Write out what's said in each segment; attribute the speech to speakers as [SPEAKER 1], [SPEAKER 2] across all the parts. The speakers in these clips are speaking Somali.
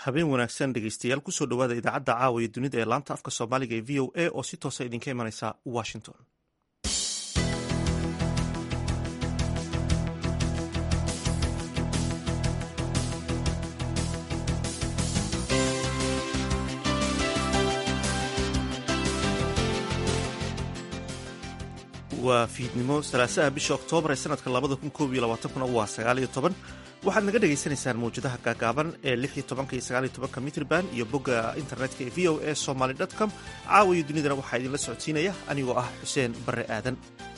[SPEAKER 1] habeen wanaagsan dhegeystayaal kusoo dhowaada idaacadda caawa iyo dunida ee laanta afka soomaaliga ee v o a oo si toosa idinka imanaysa washington waa fiidnimo salaasaha bisha oktoobar ee sanadka labada kun koob iyo labaatankuna waa sagaal iyo toban waxaad naga dhagaysanaysaan mawjadaha gaagaaban ee lix iyo tobanka iyo sagaal iyo tobanka mitrban iyo bogga internetka ee v o a somaly com caawa iyo dunidana waxaa idinla socodsiinaya anigoo ah xuseen barre aadan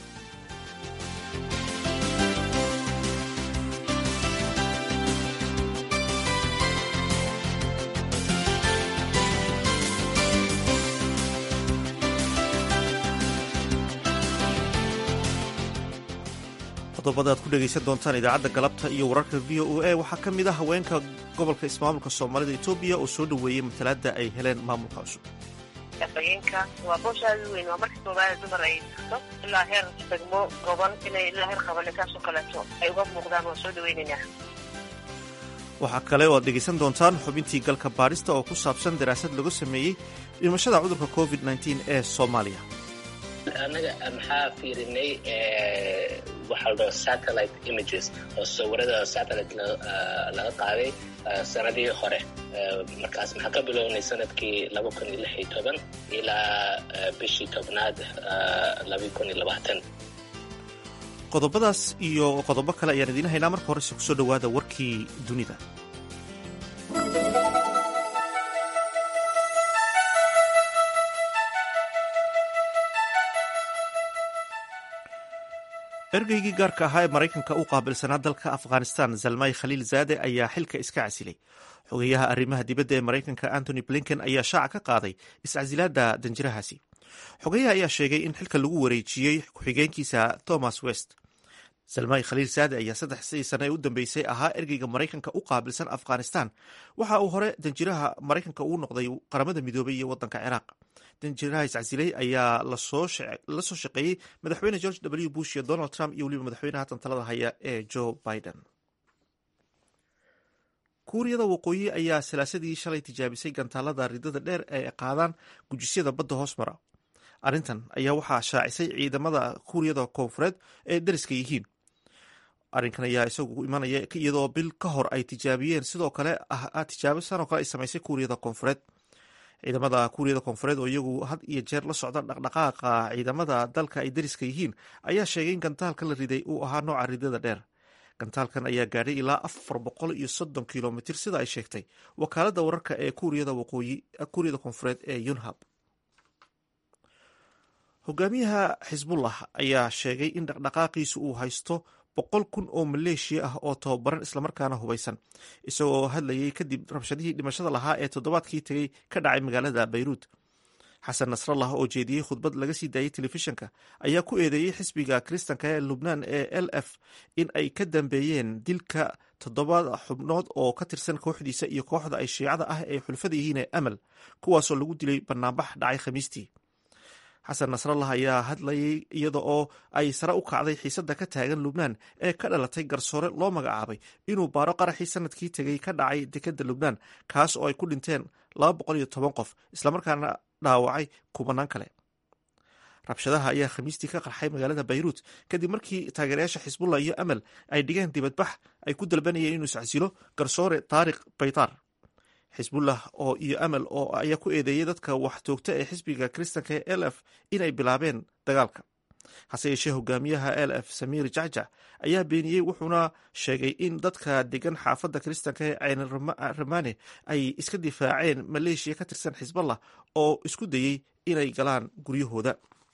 [SPEAKER 1] qodobada aad ku dhegaysan doontaan idaacadda galabta iyo wararka v o a waxaa ka mid ah haweenka gobolka ismaamulka soomaalida etoobiya oo soo dhoweeyey matalaadda ay heleen maamulka cusub
[SPEAKER 2] afhayeenka waa booshaada weyn waa markii koobaada dumar ay tagto ilaa heer degmo goban inay ilaa heer qabane saasoo kaleeto ay uga muuqdaan waan soo dhaweynaynaa
[SPEAKER 1] waxaa kale oo aad dhegaysan doontaan xubintii galka baadhista oo ku saabsan daraasad lagu sameeyey dhimashada cudurka covid nteen ee soomaaliya
[SPEAKER 3] annaga maxaa fiirinay waxaa la dhaho satellite images oo sawirada satellite laga qaaday sanadii hore markaas maxaa ka bilownay sanadkii laba kun iyo lix iyo toban ilaa bishii tobnaad laba kun iyo labaatan
[SPEAKER 1] qodobadaas iyo qodobo kale ayaan idiin haynaa marka horese kusoo dhowaada warkii dunida ergeygii gaarka ahaa ee maraykanka u qaabilsanaa dalka afghanistan zalmay khaliil zaade ayaa xilka iska casilay xogeyaha arrimaha dibadda ee maraykanka antony blinken ayaa shaaca ka qaaday iscasilaadda danjirahaasi xogeyaha ayaa sheegay in xilka lagu wareejiyey ku-xigeenkiisa thomas west zalmay khaliil zaade ayaa saddexsii sane ee u dambeysay ahaa ergeyga maraykanka u qaabilsan afghanistan waxa uu hore danjiraha maraykanka uu noqday qaramada midoobay iyo waddanka ciraaq danjiraha iscasilay ayaa la soo shaqeeyey madaxweyne george w bush iyo donald trump iyo weliba madaxweynaha tantalada haya ee joe biden kuuriyada waqooyi ayaa salaasadii shalay tijaabisay gantaalada ridada dheer ee qaadaan gujisyada badda hoos mara arrintan ayaa waxaa shaacisay ciidamada kuuriyada koonfureed ee dariska yihiin arrinkan ayaa isagu imanaya iyadoo bil ka hor ay tijaabiyeen sidoo kale tijaabo sanoo kale ay samaysay kuuriyada koonfureed ciidamada kuuriyada koonfureed oo iyagu had iyo jeer la socda dhaqdhaqaaqa ciidamada dalka ay dariska yihiin ayaa sheegay in gantaalka la riday uu ahaa nooca ridada dheer gantaalkan ayaa gaadhay ilaa afar boqol iyo soddon kilomitir sida ay sheegtay wakaaladda wararka ee kuuriyada waqooyi kuuriyada koonfureed ee yunhab hogaamiyaha xisbullah ayaa sheegay in dhaqdhaqaaqiisu uu haysto boqol kun oo maleeshiya ah oo tababaran islamarkaana hubaysan isagoo hadlayay kadib rabshadihii dhimashada lahaa ee toddobaadkii tegey ka dhacay magaalada bayruud xasan nasrallah oo jeediyey khudbad laga sii daayey telefishinka ayaa ku eedeeyey xisbiga kiristanka ee lubnaan ee l f in ay ka dambeeyeen dilka toddobaad xubnood oo ka tirsan kooxdiisa iyo kooxda ay shiicada ah ee xulfada yihiin ee amal kuwaasoo lagu dilay banaanbax dhacay khamiistii xasan nasrallah ayaa hadlayay iyada oo ay sare u kacday xiisadda ka taagan lubnaan ee ka dhalatay garsoore loo magacaabay inuu baaro qaraxii sanadkii tegey ka dhacay dekadda lubnaan kaas oo ay ku dhinteen laba boqol iyo toban qof islamarkaana dhaawacay kubanaan kale rabshadaha ayaa khamiistii ka qarxay magaalada bayruut kadib markii taageerayaasha xisbullah iyo amal ay dhigeen dibadbax ay ku dalbanayeen inuu iscasilo garsoore taariq baytaar xisbullah oo iyo amal oo ayaa ku eedeeyey dadka wax toogta ee xisbiga kiristanka ee l f inay bilaabeen dagaalka hase yeeshee hogaamiyaha l f samiir jacjac ayaa beeniyey wuxuuna sheegay in dadka degan xaafadda kiristanka ee cayne ramane ay iska difaaceen maleeshiya ka tirsan xisballah oo isku dayey inay galaan guryahooda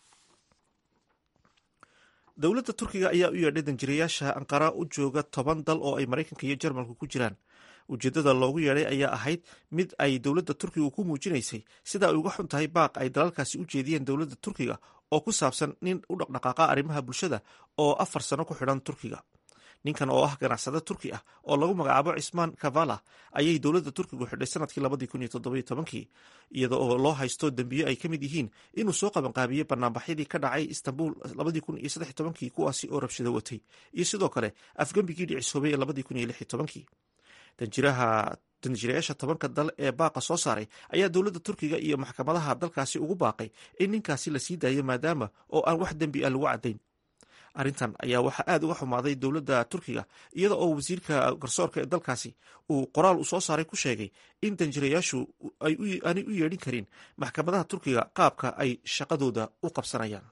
[SPEAKER 1] dowladda turkiga ayaa u yeedhay danjirayaasha anqara u jooga toban dal oo ay maraykanka iyo jarmalku ku jiraan ujeeddada loogu yeedhay ayaa ahayd mid ay dowladda turkiga ku muujinaysay sida ay uga xun tahay baaq ay dalalkaasi u jeediyeen dowladda turkiga oo ku saabsan nin u dhaqdhaqaaqa arrimaha bulshada oo afar sano ku xidhan turkiga ninkan oo ah ganacsade turki ah oo lagu magacaabo cismaan kavala ayay dowladda turkigu xidhay sanadkii labadii kun iyo toddobiyo tobankii iyada oo loo haysto dembiyo ay ka mid yihiin inuu soo qabanqaabiyey banaanbaxyadii ka dhacay istanbul labadii kun iyo saddex tobankii kuwaasi oo rabshado watay iyo sidoo kale afgembigii dhicisoobay ee labadii kun iyo lix iyo tobankii danjiraha danjiirayaasha tobanka dal ee baaqa soo saaray ayaa dowladda turkiga iyo maxkamadaha dalkaasi ugu baaqay in ninkaasi la sii daayo maadaama oo aan wax dembi ah lagu caddayn arrintan ayaa waxaa aad uga xumaaday dowladda turkiga iyada oo wasiirka garsoorka ee dalkaasi uu qoraal uu soo saaray ku sheegay in danjirayaashu aanay u yeedhin karin maxkamadaha turkiga qaabka ay shaqadooda u qabsanayaan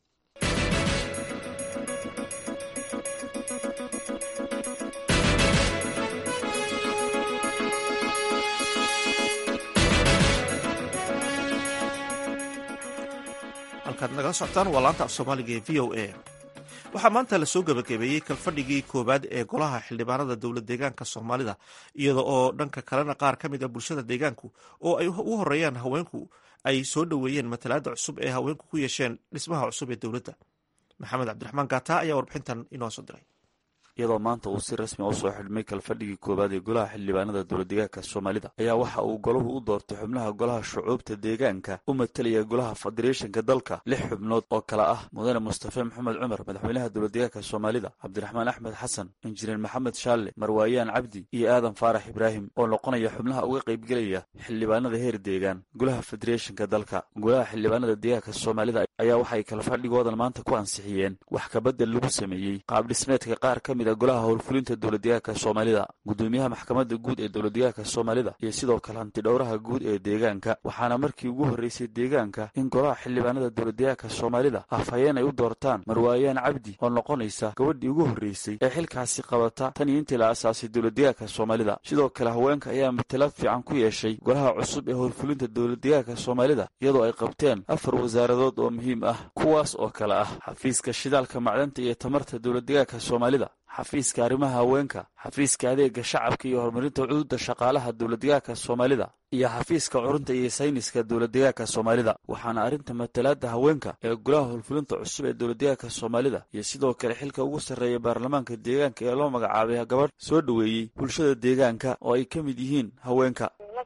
[SPEAKER 1] halkaad nagala socotaan waa laanta af soomaaliga ee v o a waxaa maanta lasoo gebagabeeyey kalfadhigii koowaad ee golaha xildhibaanada dowlad deegaanka soomaalida iyada oo dhanka kalena qaar ka mid a bulshada deegaanku oo ay u horeeyaan haweenku ay soo dhoweeyeen matalaada cusub ee haweenku ku yeesheen dhismaha cusub ee dowladda maxamed cabdiraxmaan gaata ayaa warbixintan inoo soo diray
[SPEAKER 4] iyadoo maanta uu si rasmi a usoo xidhmay kalfadhigii koowaad ee golaha xildhibaanada dowladdeegaanka soomaalida ayaa waxa uu golahu u doortay xubnaha golaha shucuubta deegaanka u matalaya golaha federeeshanka dalka lix xubnood oo kale ah mudane mustafe maxamed cumar madaxweynaha dowladdeegaanka soomaalida cabdiraxmaan axmed xasan injineer maxamed shaalle marwaayaan cabdi iyo aadan faarax ibraahim oo noqonaya xubnaha uga qaybgelaya xildhibaanada heer deegaan golaha federeeshanka dalka golaha xildhibaanada deegaanka soomaalida ayaa waxay kalfadhigoodan maanta ku ansixiyeen wax kabadel lagu sameeyey qaabdhismeedka qaar ka mid golaha howlfulinta dowladdeegaanka soomaalida gudoomiyaha maxkamadda guud ee dowladdeegaanka soomaalida iyo sidoo kale hantidhowraha guud ee deegaanka waxaana markii ugu horreysay deegaanka in golaha xildhibaanada dowladdeegaanka soomaalida afhayeen ay u doortaan marwaayaan cabdi oo noqonaysa gabadhii ugu horreysay ee xilkaasi qabata tan iyo intii la asaasay dowladdeegaanka soomaalida sidoo kale haweenka ayaa matalaad fiican ku yeeshay golaha cusub ee howlfulinta dowladdeegaanka soomaalida iyadoo ay qabteen afar wasaaradood oo muhiim ah kuwaas oo kale ah xafiiska shidaalka macdanta iyo tamarta dowladdeegaanka soomaalida xafiiska arrimaha haweenka xafiiska adeega shacabka iyo horumarinta cududa shaqaalaha dowladdeegaanka soomaalida iyo xafiiska curunta iyo sayniska dowladdeegaanka soomaalida waxaana arrinta matalaada haweenka ee golaha howlfulinta cusub ee dowladdeegaanka soomaalida iyo sidoo kale xilka ugu sarreeya baarlamaanka deegaanka ee loo magacaabay gabadh soo dhoweeyey bulshada deegaanka oo ay ka mid yihiin haweenka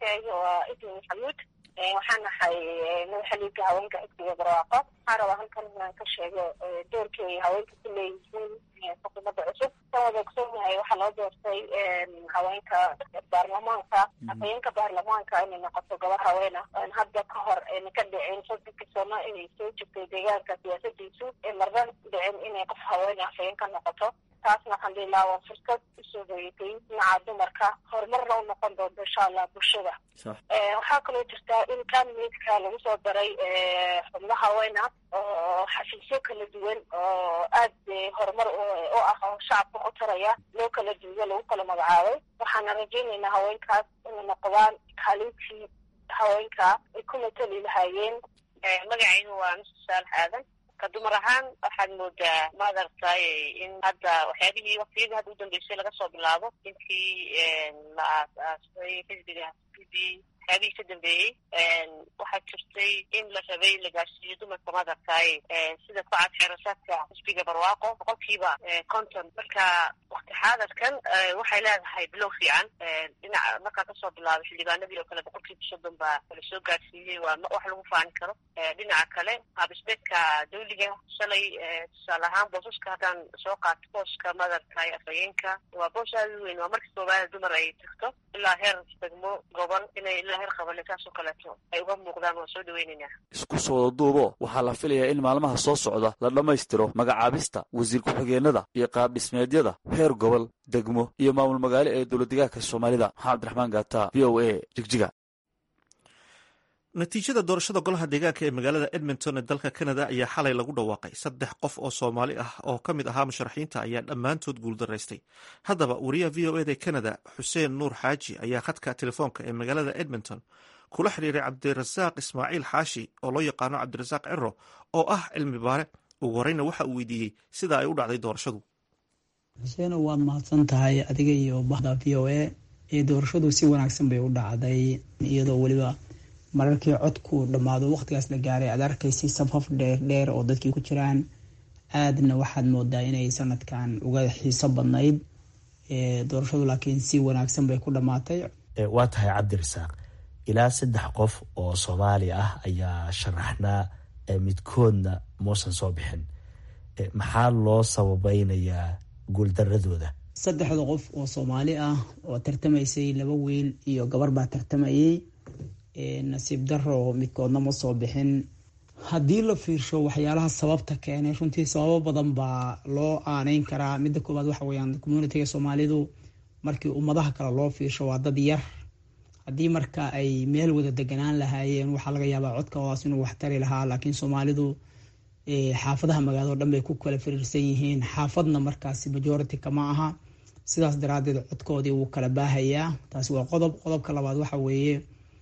[SPEAKER 2] waxaan nahay madaxaliga haweenka xisbiga barwaaqo waxaan rabaa halkan inaan ka sheego doorkii ay haweenka ku leeyihiin xukuumadda cusub san wada ogsoonahay waxaa loo doortay haweenka baarlamaanka afhayeenka baarlamaanka inay noqoto gabar haween ah oon hadda ka hor ayna ka dhicin soddonka sano inay soo jirtay deegaanka siyaasadiisu ee marna dhicin inay qof haween afhayeen ka noqoto taasna waxaan dhihi lahaa waa fursad usoo hoyatay dhinaca dumarka horumarna u noqon doonto insha allah bulshada waxaa kaloo jirtaa in kanmeedka lagu soo daray xubno haween ah oo xafiisyo kala duwan oo aad horumar u ah oo shacabka u taraya loo kala duuyo lagu kala magacaabay waxaana rajaynaynaa haweenkaas inay noqdaan kaalintii haweenka ay ku matali lahaayeen
[SPEAKER 5] magacaygu waa mr saalax aadan ka dumar ahaan waxaad moodaa madartay in hadda waxyaabihii waktiyadii hadda udambeysay laga soo bilaabo intii la aas-aasay xisbiga p b waxyaabihii ka dambeeyey waxaa jirtay in la rabay la gaarsiiyo dumarka madartay sida ku cad xeerasaadka xisbiga barwaaqo boqolkiiba konton marka wakti xaadarkan waxay leedahay bilow fiican dhinaca markaa kasoo bilaabay xildhibaanadii oo kale boqolkiiba soddon baa la soo gaarsiiyey waa wax lagu faani karo dhinaca kale qaabisbeedka dawliga shalay tusaale ahaan boosaska haddaan soo qaato booska madartay afhayeenka waa boos aada u weyn waa markii koobaada dumar ay tagto ilaa heer degmo gobol inay ilaa heer qabane saasoo kaleeto ay uga muuqdaan waa soo dhaweynaynaa
[SPEAKER 4] isku soo wada duubo waxaa la filayaa in maalmaha soo socda la dhammaystiro magacaabista wasiir ku-xigeenada iyo qaabdhismeedyada heer gobol degmo iyo maamul magaalo ee dowladdeegaanka soomaalida maxamed abdiraxmaan gaata v o a jigjiga
[SPEAKER 1] natiijada doorashada golaha deegaanka ee magaalada edmonton ee dalka canada ayaa xalay lagu dhawaaqay saddex qof oo soomaali ah oo ka mid ahaa musharaxiinta ayaa dhammaantood guuldaraystay haddaba wariyaha v o eda canada xuseen nuur xaaji ayaa khadka telefoonka ee magaalada edmonton kula xiriiray cabdirasaaq ismaaciil xaashi oo loo yaqaano cabdirasaaq ciro oo ah cilmi baare ugu horeyna waxa uu weydiiyey sida ay u dhacday doorashadu
[SPEAKER 6] xuseeno waad mahadsan tahay adiga iyo bahda v o a ee doorashadu si wanaagsan bay u dhacday iyadoo weliba mararkii codku dhammaado waqtigaas la gaaray aad arkaysay safaf dheerdheer oo dadkii ku jiraan aadna waxaad moodaa inay sanadkan uga xiiso badnayd doorashadu laakiin si wanaagsan bay ku dhammaatay
[SPEAKER 7] waa tahay cabdirasaaq ilaa saddex qof oo soomaali ah ayaa sharaxnaa midkoodna muusan soo bixin maxaa loo sababeynayaa guuldaradooda
[SPEAKER 6] saddexda qof oo soomaali ah oo tartamaysay laba wiil iyo gabar baa tartamayay nasiib daro midkoodna ma soo bixin haddii la fiirsho waxyaalaha sababta keenay runtii sababo badan baa loo aaneyn karaa midda koowaad waxa weyaan communitiga soomaalidu markii ummadaha kale loo fiirsho waa dad yar haddii marka ay meel wada deganaan lahaayeen waxaa laga yaabaa codkoodaas inuu waxtari lahaa laakiin soomaalidu xaafadaha magaalado dhan bay ku kala firiirsan yihiin xaafadna markaasi majority kama aha sidaas daraadeed codkoodii wuu kala baahayaa taasi waa qodob qodobka labaad waxa weeye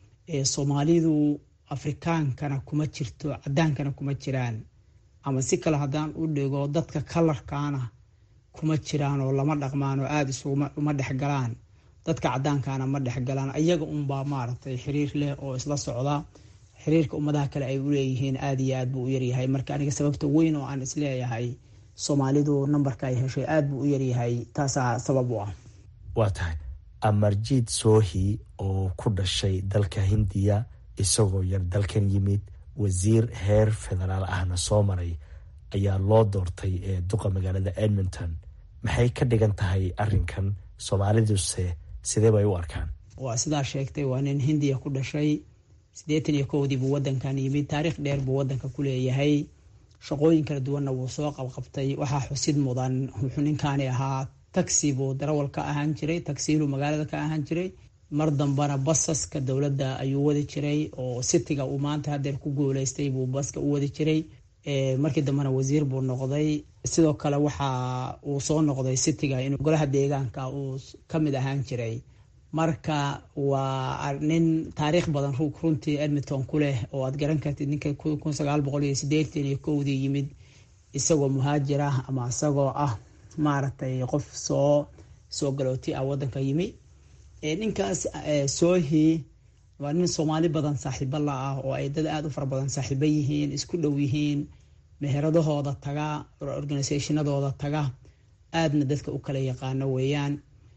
[SPEAKER 6] soomaalidu afrikaankana kuma jirto cadaankana kuma jiraan ama si kale haddaan u dhigo dadka kalarkaana kuma jiraan oo lama dhaqmaan oo aada isuma dhexgalaan dadka cadaankana ma dhexgalaan iyaga unbaa maaragtay xiriir leh oo isla socda xiriirka ummadaha kale ay uleeyihiin aada iyo aad buu u yaryahay marka aniga sababta weyn oo aan isleeyahay soomaalidu nambarka ay heshay aada buu u yaryahay taasaa sabab u ah
[SPEAKER 7] waa tahay amarjiid soohi oo ku dhashay dalka hindiya isagoo yar dalkan yimid wasiir heer federaal ahna soo maray ayaa loo doortay ee duqa magaalada edmonton maxay ka dhigan tahay arinkan soomaaliduse sidee bay u arkaan
[SPEAKER 6] waa sidaa sheegtay waa nin hindiya ku dhashay siddeetan iyo kowdii buu wadankan yimid taariikh dheer buu wadanka ku leeyahay shaqooyin kala duwanna wuu soo qabqabtay waxaa xusid mudan wuxuu ninkaani ahaa taxi buu darawal ka ahaan jiray taxiilu magaalada ka ahaan jiray mar dambana basaska dowladda ayuu wadi jiray oo sitiga uu maanta hadeer ku guuleystay buu baska u wadi jiray markii dambena wasiir buu noqday sidoo kale waxa uu soo noqday sitiga in golaha deegaanka uu kamid ahaan jiray marka waa nin taariikh badan runtii edmonton ku leh oo aad garan kartid ninka kun sagaal boqol iyo sideetan iyo kowdii yimid isagoo muhaajir ah ama isagoo ah maaragtay qof soo soo galooti ah wadanka yimi ninkaas soohi waa nin soomaali badan saaxiibo la ah oo ay dad aada u fara badan saaxiibo yihiin isku dhow yihiin meheradahooda taga organisationadooda taga aadna dadka u kala yaqaano weeyaan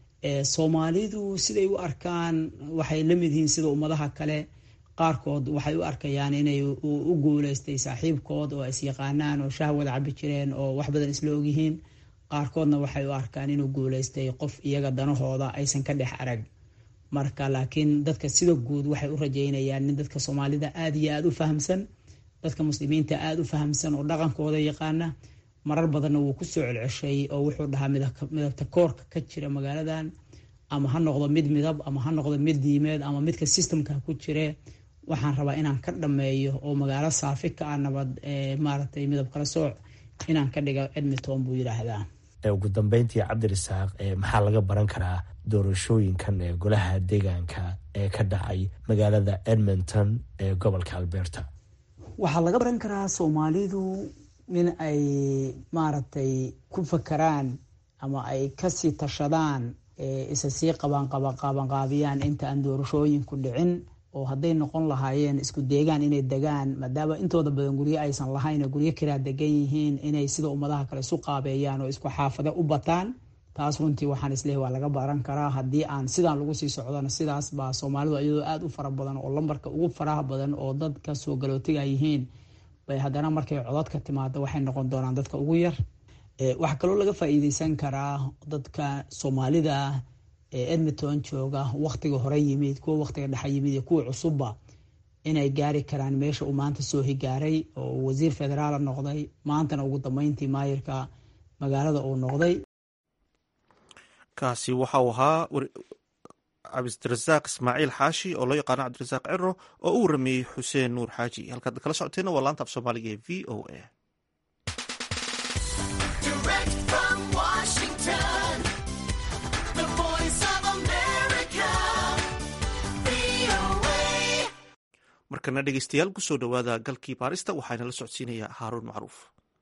[SPEAKER 6] soomaalidu siday u arkaan waxay la mid yihiin sida ummadaha kale qaarkood waxay u arkayaan inay u guuleystay saaxiibkood oo is yaqaanaan oo shah wada cabi jireen oo wax badan isla ogyihiin qaarkoodna waxay u arkaan inuu guuleystay qof iyaga danahooda aysan ka dhex arag marka laakiin dadka sida guud waxay u rajeynayaan nin dadka soomaalida aada iyo aada u fahamsan dadka muslimiinta aada u fahamsan oo dhaqankooda yaqaana marar badanna wuu ku soo celceshay oo wuxuu dhahaa midabta koorka ka jira magaaladan ama ha noqdo mid midab ama ha noqdo mid diimeed ama midka systemka ku jire waxaan rabaa inaan ka dhameeyo oo magaalo saafi ka ah nabad maaragtay midab kala sooc inaan ka dhiga edmonton buu yidhaahdaa
[SPEAKER 7] ugu dambeyntii cabdirasaaq maxaa laga baran karaa doorashooyinkan ee golaha deegaanka ee ka dhacay magaalada edmonton ee gobolka alberta
[SPEAKER 6] waxaa laga baran karaa soomaalidu in ay maaragtay ku fakaraan ama ay kasii tashadaan isa sii qabanqabanqaabiyaan inta aan doorashooyinku dhicin oo hadday noqon lahaayeen isku deegaan inay degaan maadaama intooda badan guryo aysan lahayn oo guryo kiraa degan yihiin inay sida ummadaha kale isu qaabeeyaan oo isku xaafade u bataan taas runtii waxaan isleehay waa laga baran karaa haddii aan sidaan lagu sii socdona sidaas baa soomaalidu iyadoo aada u fara badan oo lambarka ugu faraha badan oo dadka soo galootiga yihiin bay haddana markay codadka timaado waxay noqon doonaan dadka ugu yar waxaa kaloo laga faa-iideysan karaa dadka soomaalida ee edmonton jooga waktiga hore yimid kuwa waktiga dhexa yimid iyo kuwa cusubba inay gaari karaan meesha uu maanta soo higaaray oo wasiir federaala noqday maantana ugu dambeyntii maayirka magaalada uu noqday
[SPEAKER 1] kaasi waxa uu ahaa cabdirasaaq ismaaciil xaashi oo loo yaqaano cabdirasaaq ciro oo u warameeyey xuseen nuur xaaji halkaad kala socoteena waa laanta af soomaaliga ee v o a markana dhegeystayaal kusoo dhowaada galkii baarista waxaana la socodsiinayaa haaruun macruuf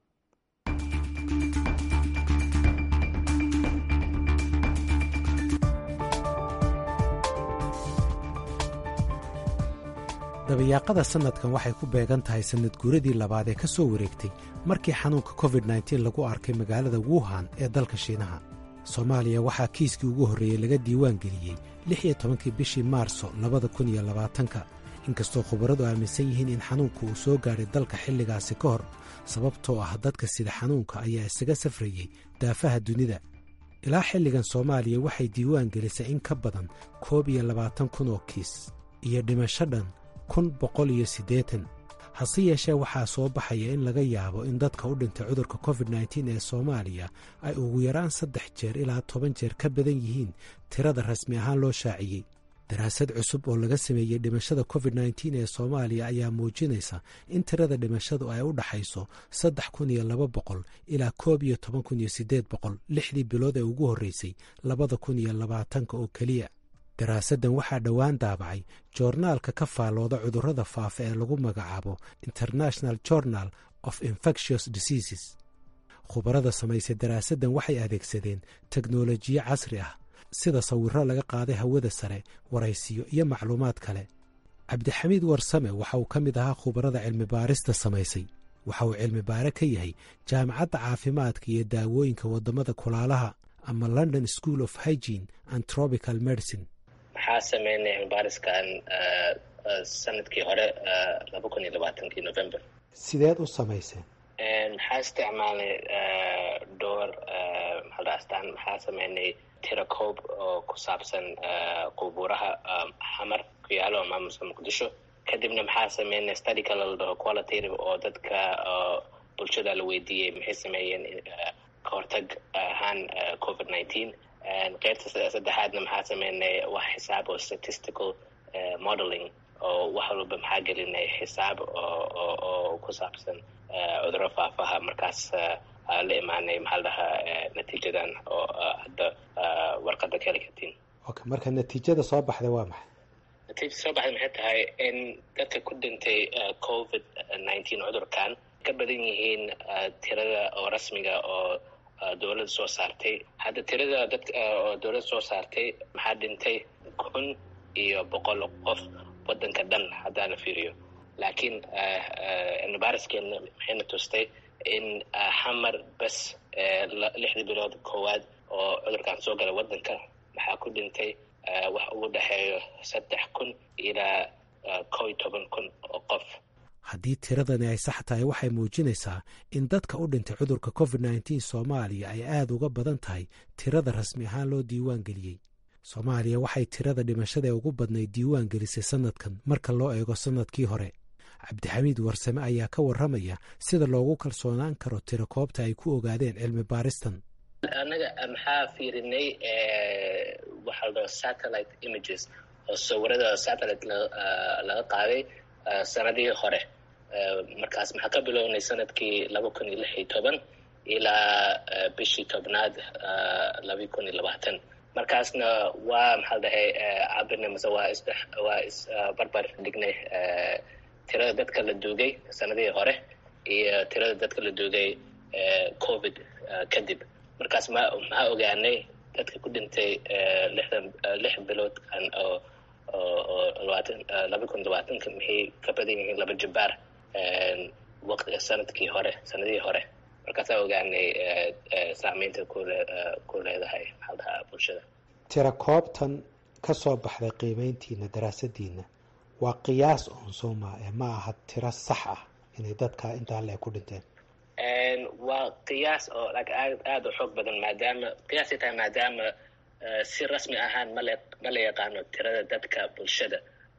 [SPEAKER 8] dabayaaqada sannadkan waxay ku beegan tahay sannad guuradii labaad ee ka soo wareegtay markii xanuunka covid nteen lagu arkay magaalada wuhan ee dalka shiinaha soomaaliya waxaa kiiskii ugu horreeyey laga diiwaan geliyey lix iyo tobankii bishii maarso labada kun iyo labaatanka inkastoo khubaradu aaminsan yihiin in xanuunku uu soo gaadhay dalka xilligaasi ka hor sababtoo ah dadka sida xanuunka ayaa isaga safrayey daafaha dunida ilaa xilligan soomaaliya waxay diiwaan gelisay in ka badan koob iyo labaatan kun oo kiis iyo dhimasho dhan kun boqol iyo siddeetan hase yeeshee waxaa soo baxaya in laga yaabo in dadka u dhintay cudurka covid nteen ee soomaaliya ay ugu yaraan saddex jeer ilaa toban jeer ka badan yihiin tirada rasmi ahaan loo shaaciyey daraasad cusub oo laga sameeyey dhimashada covid nteen ee soomaaliya ayaa muujinaysa in tirada dhimashadu ay u dhaxayso saddex kun iyo laba boqol ilaa koob iyo toban kun iyo siddeed boqol lixdii bilood ee ugu horreysay labada kun iyo labaatanka oo keliya daraasaddan waxaa dhowaan daabacay joornaalka ka faallooda cudurrada faafa ee lagu magacaabo international journal of infectious diseases khubarada samaysay daraasaddan waxay adeegsadeen teknolojiyo casri ah sida sawirro laga qaaday hawada sare waraysiyo iyo macluumaad kale cabdixamiid warsame waxa uu ka mid ahaa khubarada cilmibaarista samaysay waxa uu cilmibaare ka yahay jaamacadda caafimaadka iyo daawooyinka waddamada kulaalaha ama london school of hygene and tropical medicine
[SPEAKER 3] maxaa sameynay cilmibaariskan sanadkii hore laba kun iyo labaatankii november
[SPEAKER 8] sideed u samayseen
[SPEAKER 3] maxaa isticmaalnay dhowr maxaadhaastaan maxaa sameynay tirakoob oo ku saabsan qubuuraha xamar ku yaalo maamuska muqdisho kadibna maxaa sameynay study kale la dhaho qualitative oo dadka bulshada la weydiiyey maxay sameeyeen kahortag ahaan covid nineteen qeybta saddexaadna maxaa sameynay wax xisaab oo statistical modeling oo wax walba maxaa gelinay xisaab oo ku saabsan cuduro faafaha markaas la imaanay maxaa la dhahaa natiijadan oo hadda warqadda ka heli kartiin
[SPEAKER 8] okay marka natiijada soo baxday waa maxay
[SPEAKER 3] natiijada soo baxday maxay tahay in dadka ku dhintay covid nineteen cudurkan ka badan yihiin tirada oo rasmiga oo dowladda soo saartay hadda tirada dadka oo dowladda soo saartay maxaa dhintay kun iyo boqol qof waddanka dhan haddaa la fiiriyo laakiin cilmibaariskeena maxayna tustay in xamar bes lixdii bilood koowaad oo cudurkan soo galay waddanka maxaa ku dhintay wax ugu dhexeeyo saddex kun ilaa kow iyo toban kun oo qof
[SPEAKER 8] haddii tiradani ay sax tahay waxay muujinaysaa in dadka u dhintay cudurka covid nteen soomaaliya ay aad uga badan tahay tirada rasmi ahaan loo diiwaan geliyey soomaaliya waxay tirada dhimashada ee ugu badnayd diiwaan gelisay sannadkan marka loo eego sannadkii hore cabdixamiid warsame ayaa ka warramaya sida loogu kalsoonaan karo tiro koobta ay ku ogaadeen cilmi baaristan
[SPEAKER 3] annaga maxaa fiirinay waxaa la dhaho satellite images oo sawirada satellite laga qaaday sanadihii hore markaas maxaa ka bilownay sanadkii laba kun iyo lix iyo toban ilaa bishii tobnaad laba kun iyo labaatan markaasna waa maxaa la dhahay cabirnay mase waa is waa isbarbar dhignay tirada dadka la duugay sanadihii hore iyo tirada dadka la duugay covid kadib markaas ma maxaa ogaanay dadka ku dhintay lixdan lix bilood oo oo labaatan laba kun labaatanka maxay ka badan yihiin laba jabaar waqti sanadkii hore sanadihii hore markaasaa ogaanay saameynta kule ku leedahay maxaa dhahaa bulshada
[SPEAKER 8] tira koobtan ka soo baxday qiimeyntiina daraasadiina waa qiyaas oon sooma ee ma aha tiro sax ah inay dadka intaa le ku dhinteen
[SPEAKER 3] waa qiyaas oo aad aada u xoog badan maadaama qiyaasay tahay maadaama si rasmi ahaan male ma la yaqaano tirada dadka bulshada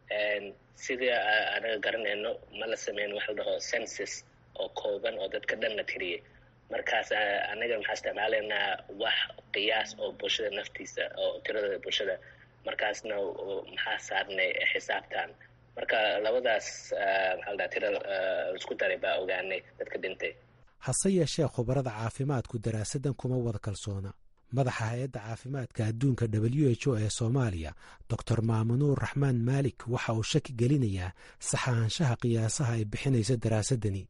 [SPEAKER 3] sidii anaga garanayno ma la sameyn waxa la dhaho census oo kooban oo dadka dhan la tiriyey markaas anaga maxaa isticmaalaynaa wax qiyaas oo bulshada naftiisa oo tirada bulshada markaasna maxaa saarnay xisaabtan marka labadaas maxaa la dhaha tira isku daray baa ogaanay dadka dhintay
[SPEAKER 8] hase yeeshee khubarada caafimaadku daraasaddan kuma wada kalsoona madaxa hay-adda caafimaadka adduunka w h o ee soomaaliya doctor maamunuur raxmaan maalik waxa uu shaki gelinayaa saxaanshaha qiyaasaha ay bixinayso daraasadani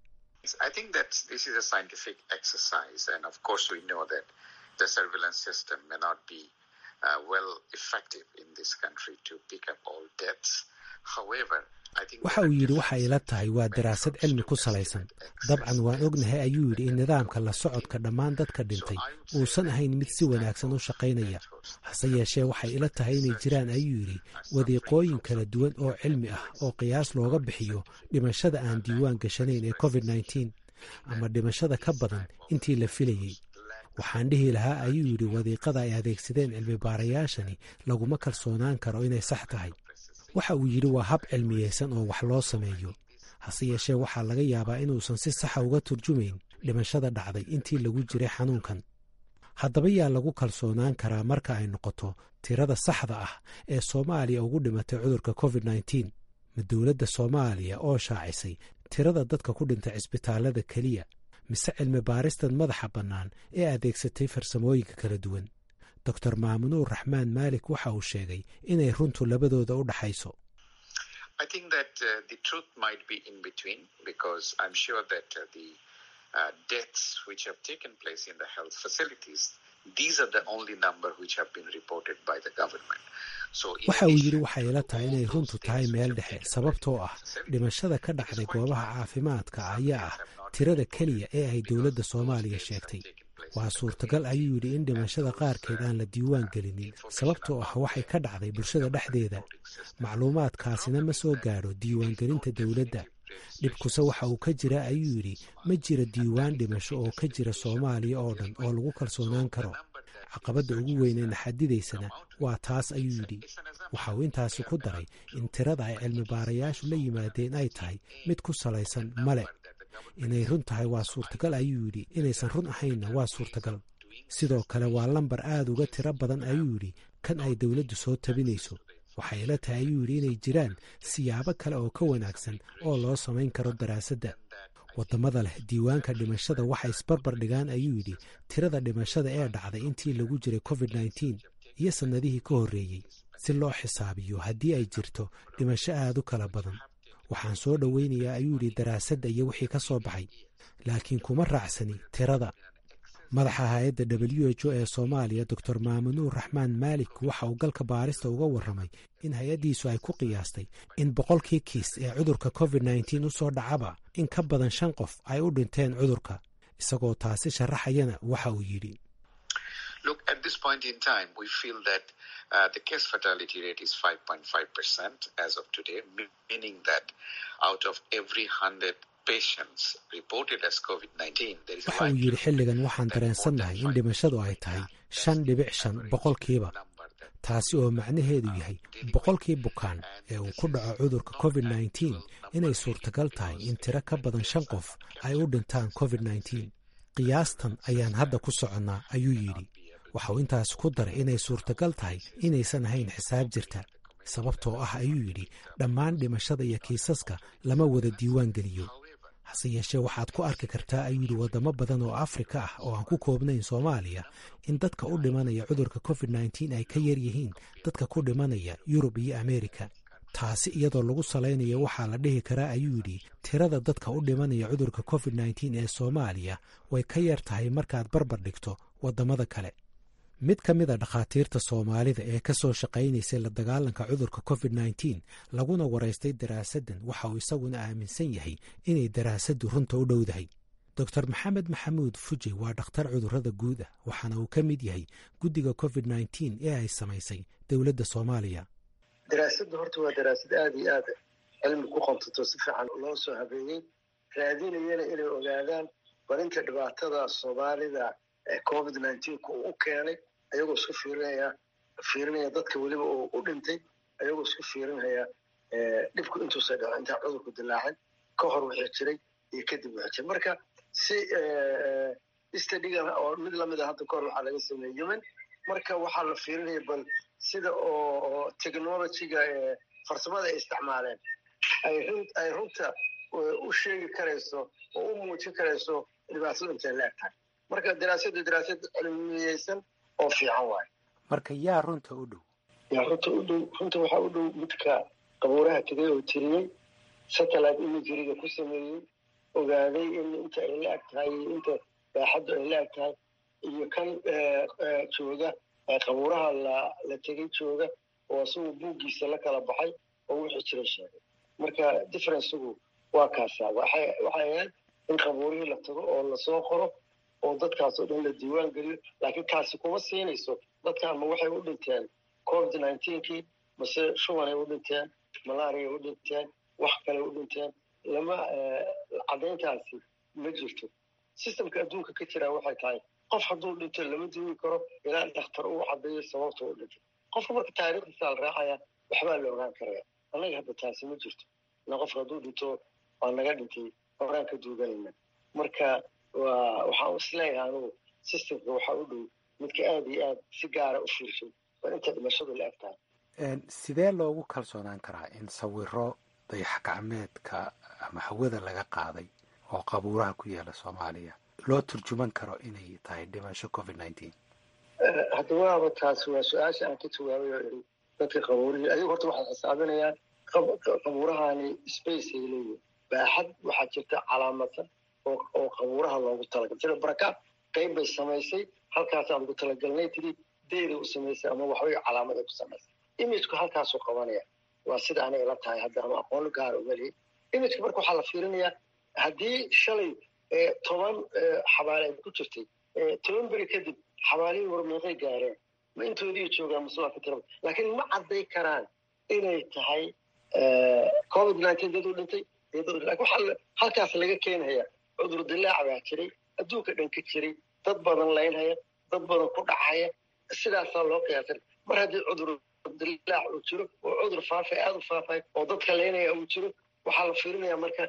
[SPEAKER 8] waxa uu yidhi waxa ila tahay waa daraasad cilmi ku salaysan dabcan waan ognahay ayuu yidhi in nidaamka la socodka dhammaan dadka dhintay uusan ahayn mid si wanaagsan u shaqaynaya hase yeeshee waxay ila tahay inay jiraan ayuu yidhi wadiiqooyin kala duwan oo cilmi ah oo qiyaas looga bixiyo dhimashada aan diiwaan gashanayn ee covid nteen ama dhimashada ka badan intii la filayey waxaan dhihi lahaa ayuu yidhi wadiiqada ay adeegsadeen cilmi baarayaashani laguma kalsoonaan karo inay sax tahay waxa uu yidhi waa hab cilmiyeysan oo wax loo sameeyo hase yeeshee waxaa laga yaabaa inuusan si saxa uga turjumayn dhimashada dhacday intii lagu jiray xanuunkan haddaba yaa lagu kalsoonaan karaa marka ay noqoto tirada saxda ah ee soomaaliya ugu dhimatay cudurka covid nneteen ma dowladda soomaaliya oo shaacisay tirada dadka ku dhintay cisbitaallada keliya mise cilmi baaristan madaxa bannaan ee adeegsatay farsamooyinka kala duwan doctor maamunuur raxmaan maalik waxa uu sheegay inay runtu labadooda u dhaxayso waxa uu yidhi waxay ila tahay inay runtu tahay meel dhexe sababtoo ah dhimashada ka dhacday goobaha caafimaadka ayaa ah tirada keliya ee ay dowladda soomaaliya sheegtay waa suurtagal ayuu yidhi in dhimashada qaarkeed aan la diiwaan gelinin sababtoo ah waxay ka dhacday bulshada dhexdeeda macluumaadkaasina ma soo gaadho diiwaangelinta dowladda dhibkuse waxa uu ka jira ayuu yidhi ma jira diiwaan dhimasho oo ka jira soomaaliya oo dhan oo lagu kalsoonaan karo caqabadda ugu weynee naxadidaysana waa taas ayuu yidhi waxa uu intaasi ku daray in tirada ay cilmi baarayaashu la yimaadeen ay tahay mid ku salaysan male inay run tahay waa suurtagal ayuu yidhi inaysan run ahaynna waa suurtagal sidoo kale waa lambar aad uga tiro badan ayuu yidhi kan ay dowladdu soo tabinayso waxay ila tahay ayuu yidhi inay jiraan siyaabo kale oo ka wanaagsan oo loo samayn karo daraasadda waddamada leh diiwaanka dhimashada waxay isbarbar dhigaan ayuu yidhi tirada dhimashada ee dhacday intii lagu jiray covid nneteen iyo sannadihii ka horreeyey si loo xisaabiyo haddii ay jirto dhimasho aad u kala badan waxaan soo dhoweynayaa ayuu yidhi daraasadda iyo wixii ka soo baxay laakiin kuma raacsani tirada madaxa hay-adda w h o ee soomaaliya doctor maamunuur raxmaan maalik waxa uu galka baarista uga warramay in hay-addiisu ay ku qiyaastay in boqolkii kiis ee cudurka covid nneteen u soo dhacaba in ka badan shan qof ay u dhinteen cudurka isagoo taasi sharaxayana waxa uu yidhi waxa uu yidhi xilligan waxaan dareensannahay in dhimashadu ay tahay shan dhibic shan boqolkiiba taasi oo macnaheedu yahay boqolkii bukaan ee uu ku dhaco cudurka covid nneteen inay suurtagal tahay in tiro ka badan shan qof ay u dhintaan covid nneteen qiyaastan ayaan hadda ku soconnaa ayuu yidhi waxauu intaas ku daray inay suurtagal tahay inaysan ahayn xisaab jirta sababtoo ah ayuu yidhi dhammaan dhimashada iyo kiisaska lama wada diiwaan geliyo hase yeeshee waxaad ku arki kartaa ayuu yidhi waddamo badan oo afrika ah oo aan ku koobnayn soomaaliya in dadka u dhimanaya cudurka covid nneteen ay ka yar yihiin dadka ku dhimanaya yurub iyo ameerika taasi iyadoo lagu salaynayo waxaa la dhihi karaa ayuu yidhi tirada dadka u dhimanaya cudurka covid nneteen ee soomaaliya way ka yar tahay markaad barbar dhigto waddamada kale mid ka mid a dhakhaatiirta soomaalida ee ka soo shaqaynaysay la dagaalanka cudurka covid nneteen laguna waraystay daraasaddan waxa uu isaguna aaminsan yahay inay daraasaddu runta u dhowdahay doctor maxamed maxamuud fuji waa dhakhtar cudurrada guud ah waxaana uu ka mid yahay guddiga covid nneteen ee ay samaysay dowladda soomaaliya
[SPEAKER 9] daraasaddu horta waa daraasad aada iyo aad cilmi ku qontato si fiican loo soo habeeyey raadinayana inay ogaadaan barinta dhibaatada soomaalida ee covid nneteenka uu u keenay ayagoo isku fiirinaya fiirinaya dadka weliba uu u dhintay ayagoo isku fiirinaya dhibku intuusa dhaco intaa cudurku dilaacin ka hor wixii jiray iyo kadib wixii jiray marka si stadigan oo mid lamida hadda kahor waxaa laga sameeyey yemen marka waxaa la fiirinaya bal sida oo technologyga farsamada ay isticmaaleen ay runta u sheegi karayso oo u muujin karayso dhibaatadu intay la eg tahay marka daraasaddu daraasad cilmiyeysan oo fiican waayo
[SPEAKER 8] marka yaa runta u dhow
[SPEAKER 9] yaa runta u dhow runta waxaa u dhow midka qabuuraha tegay oo tiriyey satellite imageriga ku sameeyey ogaaday in inta ay la eg tahay iyo inta baaxaddu ay la eg tahay iyo kan jooga qabuuraha la la tegay jooga oo isagu buuggiisa la kala baxay oo wixii jira sheegay marka differencegu waa kaasaa waxay waxay ahayd in qabuurihii la tago oo lasoo qoro oo dadkaas oo dhan la diiwaan geliyo laakiin taasi kuma siinayso dadkan ma waxay u dhinteen covid nineteenkii mase shubanay u dhinteen malaria u dhinteen wax kale u dhinteen lama caddayntaasi ma jirto systemka adduunka ka jiraa waxay tahay qof hadduu dhinto lama duugi karo ilaa dhakhtar uu cadeeyo sababta u dhintay qofka marka taariikhdiisa la raacaya waxbaa la ogaan karaya annaga hadda taasi ma jirto ina qofka hadduu dhinto waa naga dhintay horaan ka duuganayna marka waa waxaan isleeyahay anugu systemka waxaa u dhow midka aada iyo aad si gaara u fiirshay waa inta dhimashadu la eg tahay
[SPEAKER 8] sidee loogu kalsoonaan karaa in sawiro dayax gacmeedka ama hawada laga qaaday oo qabuuraha ku yaala soomaaliya loo turjuman karo inay tahay dhimasho covid nineteen
[SPEAKER 9] hadda waaba taasi waa su-aasha aan ka jawaabay oo iri dadka qabuurihii ayagu horta waxay xisaabinayaan qabuurahani space ay leeyihin baaxad waxaa jirta calaamadsan oo qabuuraha loogu talagalay sida baraka qayb bay samaysay halkaasaan ugu talagalnay tiri deyda u samaysay ama waxbay calaamaday ku samaysay imageku halkaasuu qabanaya waa sida anay la tahay hadda ama aqoon gaara umalihi imageka marka waxaa la fiirinayaa haddii shalay toban xabaale ay ku jirtay toban beri kadib xabaalihii warmeeqay gaareen ma intoodii joogaan mase waa ka tiraba laakiin ma cadday karaan inay tahay covid nineteen dad u dhintay lakin waxaa halkaas laga keenhaya cudur dilaac baa jiray adduunka dhan ka jiray dad badan laynhaya dad badan ku dhacaya sidaasaa loo qiyaasay mar haddii cudur dilaac uu jiro oo cudur faafay aada u faafay oo dadka laynaya uu jiro waxaa la fiirinaya marka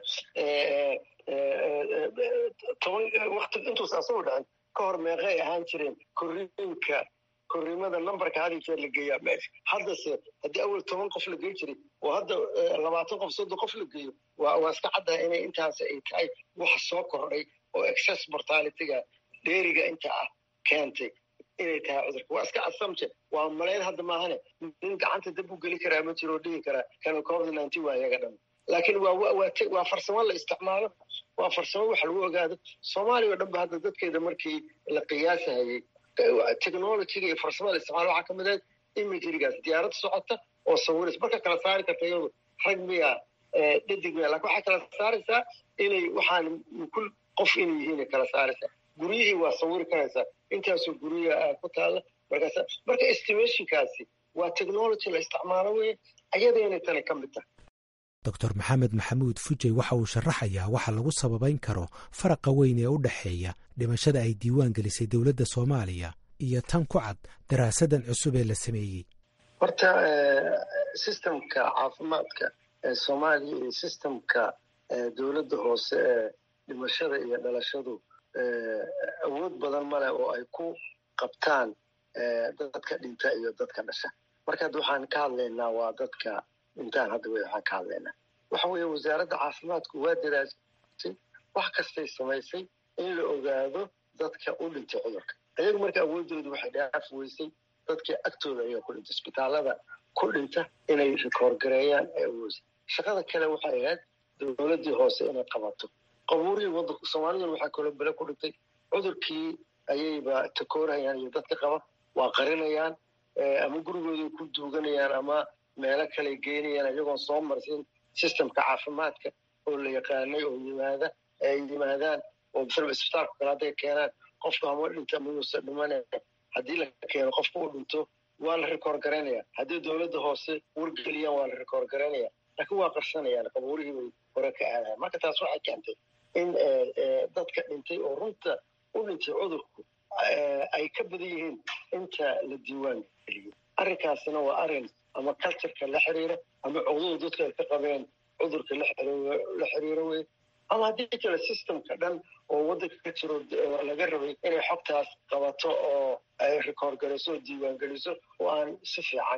[SPEAKER 9] toban wakti intuusa asagoo dhacin ka hor meeqay ahaan jireen korriinka korriimada numberka had jeer la geeyaa meesha haddase haddii awal toban qof la gey jiray oo hadda labaatan qof soddon qof la geeyo waa waa iska caddaha inay intaas ay tahay waxa soo kordhay oo excess mortalityga dheeriga inta ah keentay inay tahay cudurka waa iska assumption waa malayn hadda maahane nin gacanta dab u geli karaa ma jiro oo dhihi karaa kana covid nineteen waa iyaga dhan laakiin waa waa waa farsamo la isticmaalo waa farsamo wax lagu ogaado soomaaliya o dhan ba hadda dadkeeda markii la qiyaasahayey technologyga iyo farsamada isticmaal waxaa kamid ahayd imagerygaas diyaarad socota oo sawiris marka kala saari karta iyadu rag miya dhadig miya lakin waxay kala saaraysaa inay waxaan kul qof inay yihiin kala saaraysaa guryihii waa sawiri karaysaa intaasoo guryaha ku taalla markaas marka estimationkaasi waa technology la isticmaalo weye ayadaynay tani ka mid tahay
[SPEAKER 8] doctor maxamed maxamuud fujey waxa uu sharaxayaa waxa lagu sababayn karo faraqa weyn ee u dhexeeya dhimashada ay diiwaan gelisay dowladda soomaaliya iyo tan ku cad daraasadan cusub ee la sameeyey
[SPEAKER 9] horta systemka caafimaadka ee soomaaliya iyo systemka dowladda hoose ee dhimashada iyo dhalashadu awood badan male oo ay ku qabtaan dadka dhinta iyo dadka dhasha marka hadda waxaan ka hadlaynaa waa dadka dhintaan hadda wey waxaan ka hadlaynaa waxa weeye wasaaradda caafimaadku waa daraasay wax kastay samaysay in la ogaado dadka u dhintay cudurka ayagu marka awoodoodu waxay dhaaf weysay dadkii agtooda ayaa ku dhintay isbitaalada ku dhinta inay rikoorgareeyaan ee awoodsa shaqada kale waxay ahayd dowladdii hoose inay qabato qabuurihii wadanka soomaaliduna waxaa kaloo bele ku dhintay cudurkii ayayba takoorayaan iyo dadka qaba waa qarinayaan ama gurigooday ku duuganayaan ama meelo kale geynayaan iyagoon soo marsin systemka caafimaadka oo la yaqaanay oo yimaada ay yimaadaan oo masalaba isbitaalka kale hadday keenaan qofka hama dhinta mayuusa dhimanaya haddii la keeno qofka u dhinto waa la rikoor garaynaya haddii dowladda hoose wargeliyaan waa la rikoor garaynaya laakiin waa qarsanayaan qabuurihii bay hore ka aadayan marka taas waxay keentay in dadka dhintay oo runta u dhintay cudurku ay ka badan yihiin inta la diiwaan geliyey arrinkaasina waa arrin ama cultureka la xiriira ama cugdada dadka ay ka qabeen cudurka la xiriiro wey ama haddii kale systemka dhan oo waddanka ka jiro laga rabay inay xogtaas qabato oo ay rikoor gariso oo diiwaan geliso oo aan si fiican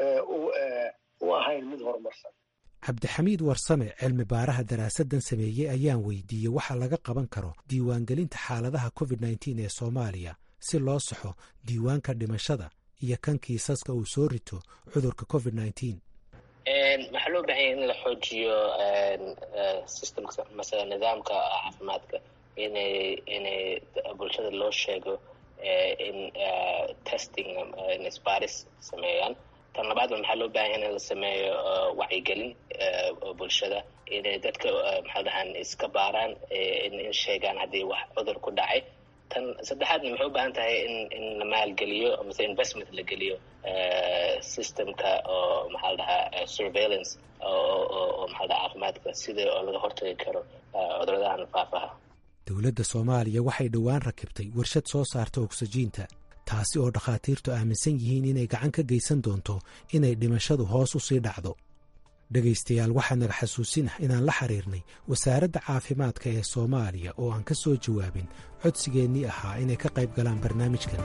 [SPEAKER 9] u ahayn mid horumarsan
[SPEAKER 8] cabdixamiid warsame cilmi baaraha daraasadan sameeyey ayaan weydiiyey waxa laga qaban karo diiwaangelinta xaaladaha covid nneteen ee soomaaliya si loo saxo diiwaanka dhimashada iyo kan kiisaska uu soo rito cudurka covid nneteen
[SPEAKER 3] waxaa loo baahanya in la xoojiyo systemka masala nidaamka caafimaadka inay inay bulshada loo sheego in testing in isbaaris sameeyaan tan labaadba maxaa loo bahanya in la sameeyo wacyigelin bulshada inay dadka maxaa dhahaan iska baaraan in sheegaan haddii wax cudur ku dhacay tan saddexaadna maxay u baahan tahay in in la maalgeliyo mise investment la geliyo systemka oo maxaa la dhahaa surveillance oo oo maxaa dhaha caafimaadka sida oo laga hortagi karo cuduradahan faafaha
[SPEAKER 8] dowladda soomaaliya waxay dhowaan rakibtay warshad soo saarta ogsajiinta taasi oo dhakhaatiirtu aaminsan yihiin inay gacan ka geysan doonto inay dhimashadu hoos u sii dhacdo dhegaystayaal waxaa naga xasuusin ah inaan la xiriirnay wasaaradda caafimaadka ee soomaaliya oo aan ka soo jawaabin codsigeennii ahaa inay ka qayb galaan barnaamijkan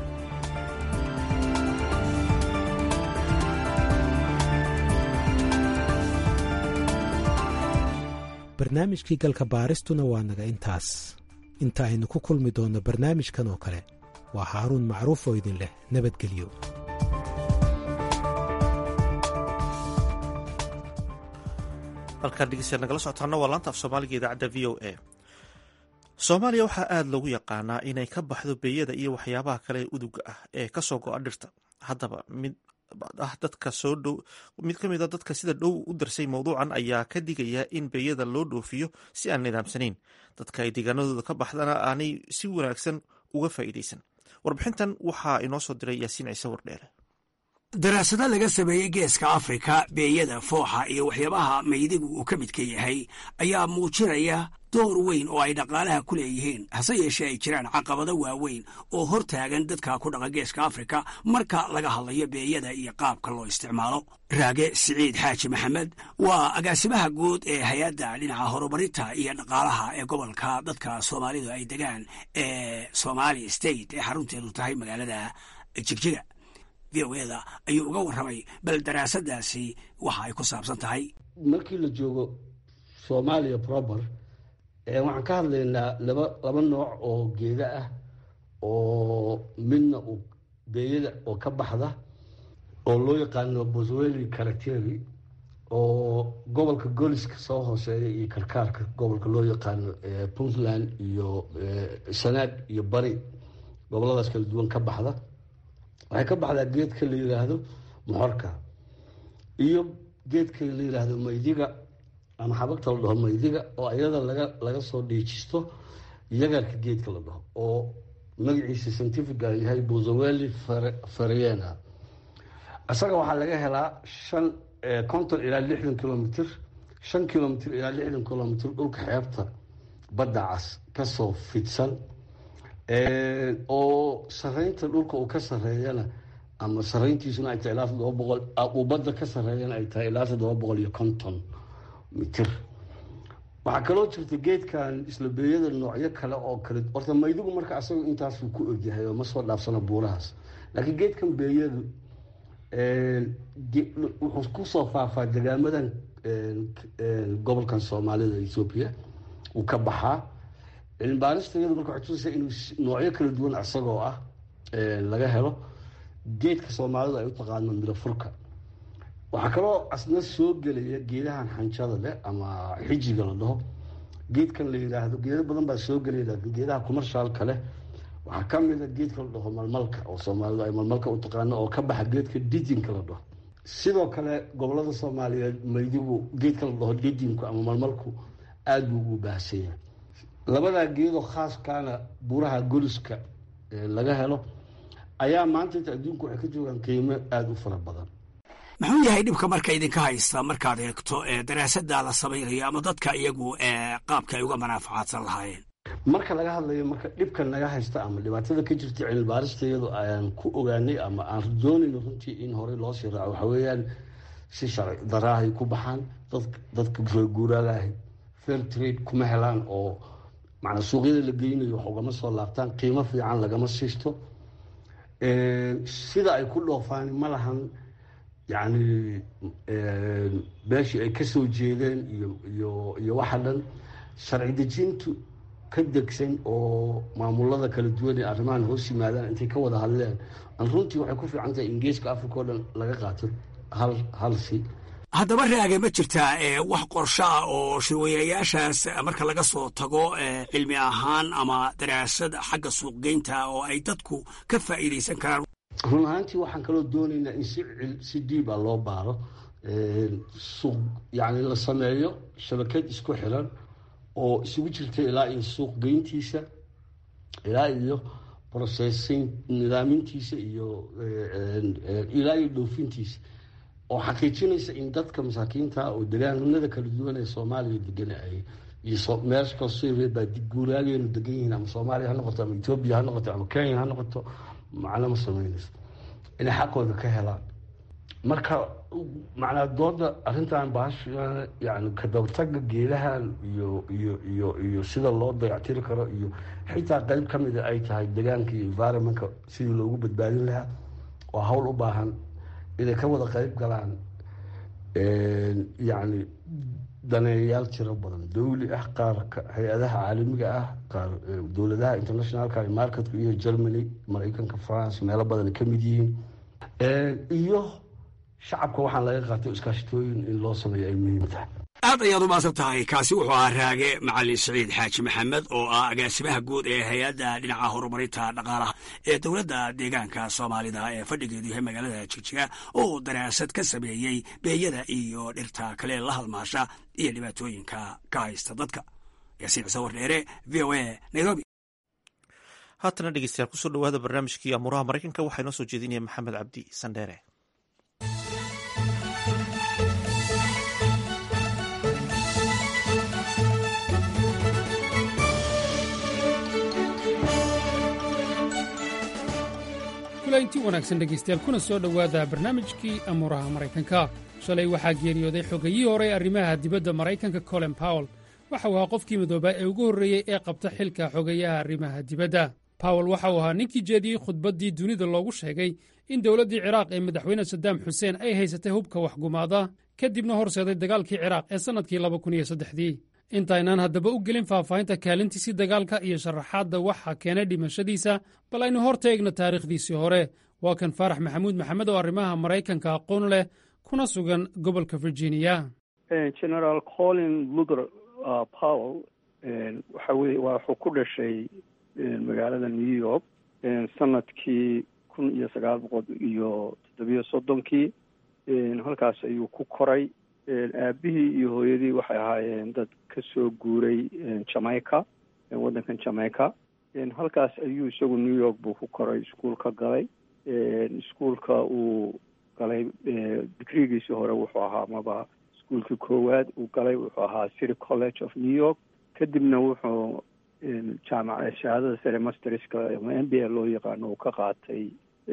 [SPEAKER 8] barnaamijkii galka baaristuna waa naga intaas inta aynu ku kulmi doonno barnaamijkan oo kale waa haaruun macruuf oo idin leh nabadgelyo
[SPEAKER 1] halkaan dhegeystayaal nagala socotaana waa laanta af soomaaliga idaacadda v o a soomaaliya waxaa aada loogu yaqaanaa inay ka baxdo beeyada iyo waxyaabaha kale ee uduga ah ee kasoo go-a dhirta haddaba mid ah dadka soo dhow mid ka mid a dadka sida dhow u darsay mowduucan ayaa ka digaya in beeyada loo dhoofiyo si aan nidaamsanayn dadka ay deegaanadooda ka baxdana aanay si wanaagsan uga faa'iidaysan warbixintan waxaa inoo soo diray yaasiin ciise wardheele
[SPEAKER 10] daraasado laga sameeyey geeska afrika beeyada fooxa iyo waxyaabaha maydigu uu ka midka yahay ayaa muujinaya door weyn oo ay dhaqaalaha ku leeyihiin hase yeeshee ay jiraan caqabado waaweyn oo hor taagan dadka ku dhaqa geeska afrika marka laga hadlayo beeyada iyo qaabka loo isticmaalo raage siciid xaaji maxamed waa agaasimaha guud ee hay-adda dhinaca horumarinta iyo dhaqaalaha ee gobolka dadka soomaalidu ay degaan ee somali state ee xarunteedu tahay magaalada jigjiga v o eda ayuu uga warramay bal daraasadaasi waxa ay ku saabsan tahay
[SPEAKER 11] markii la joogo soomaaliya proper waxaan ka hadlaynaa laba laba nooc oo geeda ah oo midna uu beeyada oo ka baxda oo loo yaqaano bosweli caracteri oo gobolka goliska soo hooseeya iyo karkaarka gobolka loo yaqaano puntland iyo sanaag iyo bari goboladaas kala duwan ka baxda waxay ka baxdaa geedka la yiraahdo moxorka iyo geedka la yiraahdo maydiga ama xabagta la dhaho maydiga oo iyada laga laga soo dhiijisto yagarka geedka la dhaho oo magaciisa scientifica yahay bosoweli fariena isaga waxaa laga helaa shan konton ilaa lixdan kilomitr shan kilomitr ilaa lixdan kilomitr dhulka xeebta badda cas kasoo fidsan oo sareynta dhulka uu ka sareeyana ama sareyntiisuna ay tahay ilaa toddoba boqol uu badda ka sareeyana ay tahay ilaa toddoba boqol iyo konton mitir waxaa kaloo jirta geedkan isla beeyada noocyo kale oo kale horta maydigu marka asaga intaasuu ku ogyahay oo ma soo dhaafsana buurahaas laakiin geedkan beeyadu wuxuu kusoo faafaa degaamadan gobolkan soomaalida ethoopia uu ka baxaa cilmibaarista iyadu marka waxay tusaysaa inuu noocyo kala duwan isagoo ah laga helo geedka soomaalidu ay u taqaano midafurka waxaa kaloo asna soo gelaya geedahan xanjada leh ama xijiga la dhaho geedkan la yiraahdo geedo badan baa soo gelaya laakiin geedaha kumarshaalka leh waxaa ka mid a geedka la dhaho malmalka oo soomaalidu ay malmalka u taqaano oo ka baxa geedka didinka la dhaho sidoo kale gobolada soomaaliyeed maydigu geedka la dhaho didinku ama malmalku aada buu ugu baahsanya labadaa geedoo khaaskaana buuraha goliska laga helo ayaa maanta inta adduunku waxay ka joogaan qiimo aada u fara badan
[SPEAKER 10] muxuu yahay dhibka marka idinka haysta markaad eegto daraasadaa la samaynayo ama dadka iyagu qaabka ay uga manaafacaadsan lahaayeen
[SPEAKER 11] marka laga hadlayo marka dhibka naga haysta ama dhibaatada ka jirta cilmibaarista iyadu aan ku ogaanay ama aan doonayno runtii in horey loo sii raaco waxa weeyaan si sharci daraahay ku baxaan dad dadka reeguuraagahay fair trade kuma helaan oo macnaa suuqyada la geynayo wax ugama soo laabtaan qiimo fiican lagama siisto sida ay ku dhoofaan ma lahan yacni meeshii ay kasoo jeedeen iyo iyo iyo waxa dhan sharci dejintu ka degsan oo maamulada kala duwan ee arrimahan hoos yimaadaan intay ka wada hadleen an runtii waxay ku fiican tahay in geeska africa o dhan laga qaato hal hal si
[SPEAKER 10] haddaba raage ma jirtaa wax qorsho ah oo shirweynayaashaas marka laga soo tago cilmi ahaan ama daraasad xagga suuqgeynta oo ay dadku ka faa'iidaysan karaan
[SPEAKER 11] run ahaantii waxaan kaloo doonaynaa in si si diiba loo baaro suuq yacni la sameeyo shabakad isku xiran oo isugu jirta ilaa iyo suuq geyntiisa ilaa iyo processing nidaamintiisa iyo ilaa iyo dhoofintiisa oo xaqiijinaysa in dadka masaakiinta oo degaanada kala duwan ee soomaaliya degan ay iyo meesha koo syria baa guuraageenu degan yihiin ama soomaaliya ha noqoto ama etoobiya ha noqoto ama kenya ha noqoto macno ma sameynayso inay xaqooda ka helaan marka macnaa dooda arrintan bahash yani kadabartaga geedahan iyo iyo iyo iyo sida loo dayactiri karo iyo xitaa qeyb ka mida ay tahay deegaanka iyo environmentka sidii loogu badbaadin lahaa oo hawl u baahan inay ka wada qeyb galaan yacni daneeyayaal tiro badan dawli ah qaar hay-adaha caalamiga ah qaar dowladaha internationalka marketka iyo germany maraykanka france meelo badan ka mid yihiin iyo shacabka waxaan laga qaatay iskaashitooyin in loo sameeyo ay muhiim tahay
[SPEAKER 10] aad ayaad u maasan tahay kaasi wuxuu ahaa raage macalin siciid xaaji maxamed oo ah agaasimaha guud ee hay-adda dhinaca horumarinta dhaqaalaha ee dowladda deegaanka soomaalida ee fadhigeedu yahay magaalada jigjiga oo daraasad ka sameeyey beeyada iyo dhirta kale la halmaasha iyo dhibaatooyinka ka haysta dadka yaasiin cise wardheere v o a nairobi
[SPEAKER 1] haatana dhegeystayaal kusoo dhawaada barnaamijkii amuuraha maraykanka waxaa inoo soo jeedinaya maxamed cabdi sandheere
[SPEAKER 12] inti wanaagsan dhegaystayaal kuna soo dhowaada barnaamijkii amuuraha maraykanka shalay waxaa geeriyooday xogayihii hore ee arrimaha dibadda maraykanka colin powell waxa uu ahaa qofkii midoobaa ee ugu horreeyey ee qabta xilka xogayaha arrimaha dibadda powell waxa uu ahaa ninkii jeediyey khudbaddii dunida loogu sheegay in dowladdii ciraaq ee madaxweyne sadaam xuseen ay haysatay hubka waxgumaada kadibna horseeday dagaalkii ciraaq ee sannadkii labakuniyossaddexdii intaynaan haddaba u gelin faahfaahinta kaalintiisii dagaalka iyo sharaxaadda waxa keenay dhimashadiisa bal aynu hor taegno taariikhdiisii hore waa kan faarax maxamuud maxamed oo arrimaha maraykanka aqoon leh kuna sugan gobolka virginia
[SPEAKER 13] generaal colin luther powell waxa weye wuxuu ku dhashay magaalada new york sanadkii kun iyo sagaal boqol iyo toddobiyo soddonkii halkaas ayuu ku koray aabihii iyo hooyadii waxay ahaayeen dad ka soo guuray jamaica waddankan jamaica halkaas ayuu isagu new york buu ku koray iskuolka galay iskuolka uu galay digrigiisii hore wuxuu ahaa maba iskuolkii koowaad uu galay wuxuu ahaa city college of new york kadibna wuxuu jaamac shahaadada sare masterska ama m b a loo yaqaano uu ka qaatay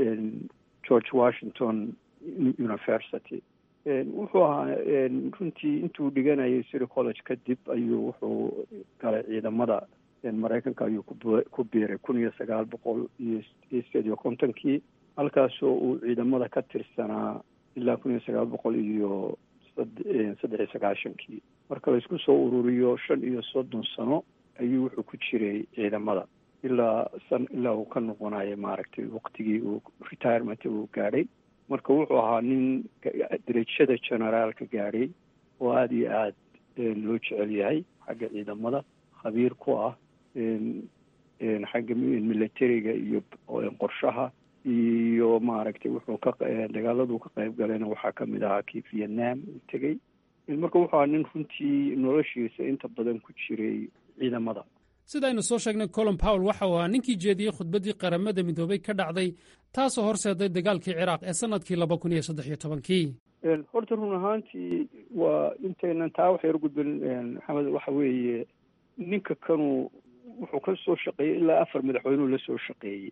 [SPEAKER 13] george washington university wuxuu ahaa runtii intuu dhiganayay city college kadib ayuu wuxuu galay ciidamada maraykanka ayuu ku biiray kun iyo sagaal boqol iyo sideed iyo kontonkii halkaasoo uu ciidamada ka tirsanaa ilaa kun iyo sagaal boqol iyo saddex iyo sagaashankii marka laysku soo ururiyo shan iyo soddon sano ayuu wuxuu ku jiray ciidamada ilaa san ilaa uu ka noqonayo maaragtay waqtigii uu retirement uu gaadhay marka wuxuu ahaa nin derajada generaalka gaadhay oo aada iyo aad loo jecel yahay xagga ciidamada khabiir ku ah xagga militariga iyo qorshaha iyo maaragtay wuxuu ka dagaaladuu ka qayb galayna waxaa kamid ahaa kii vietnam uu tegey marka wuxuu ahaa nin runtii noloshiisa inta badan ku jiray ciidamada
[SPEAKER 12] sidaynu soo sheegnay colin powell waxa uu ahaa ninkii jeediyey khudbaddii qaramada midoobay ka dhacday taasoo horseeday dagaalkii ciraaq ee sannadkii laba kun iyo saddex iyo tobankii
[SPEAKER 13] horta run ahaantii waa intaynan taa wax yar gudbin maxamed waxa weeye ninka kanu wuxuu ka soo shaqeeyey ilaa afar madaxweynuu la soo shaqeeyey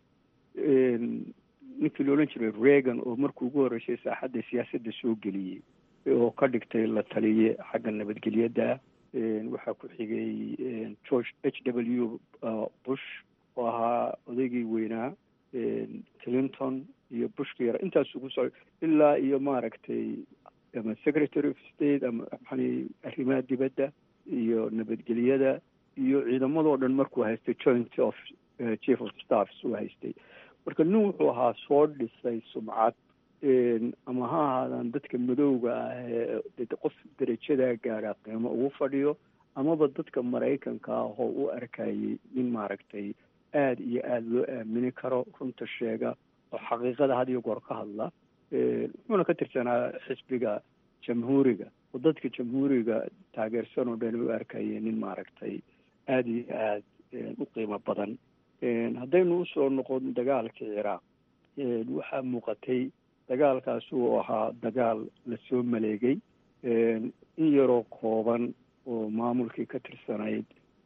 [SPEAKER 13] ninkii la odhan jiray reagan oo markii ugu horreysay saaxadda siyaasadda soo geliyey oo ka dhigtay la taliye xagga nabadgelyada waxaa ku xigay george h w bush oo ahaa odaygii weynaa clinton iyo bushka yara intaasuu ku soco ilaa iyo maaragtay ama secretary of state ama maxani arrimaha dibadda iyo nabadgelyada iyo ciidamadoo dhan markuu haystay joint of chief of staffs uu haystay marka nin wuxuu ahaa soo dhisay sumcad ama ha ahaadaan dadka madowga ah ee qof derajadaa gaadhaa qiimo ugu fadhiyo amaba dadka maraykanka ah oo u arkayay nin maaragtay aada iyo aada loo aamini karo runta sheega oo xaqiiqada had iyo goor ka hadla wuxuuna ka tirsanaa xisbiga jamhuuriga oo dadka jamhuuriga taageersan oo dhan u arkayay nin maaragtay aada iyo aada u qiimo badan haddaynu usoo noqon dagaalkii ciraaq waxaa muuqatay dagaalkaas uu ahaa dagaal lasoo maleegay in yaroo kooban oo maamulkii ka tirsanayd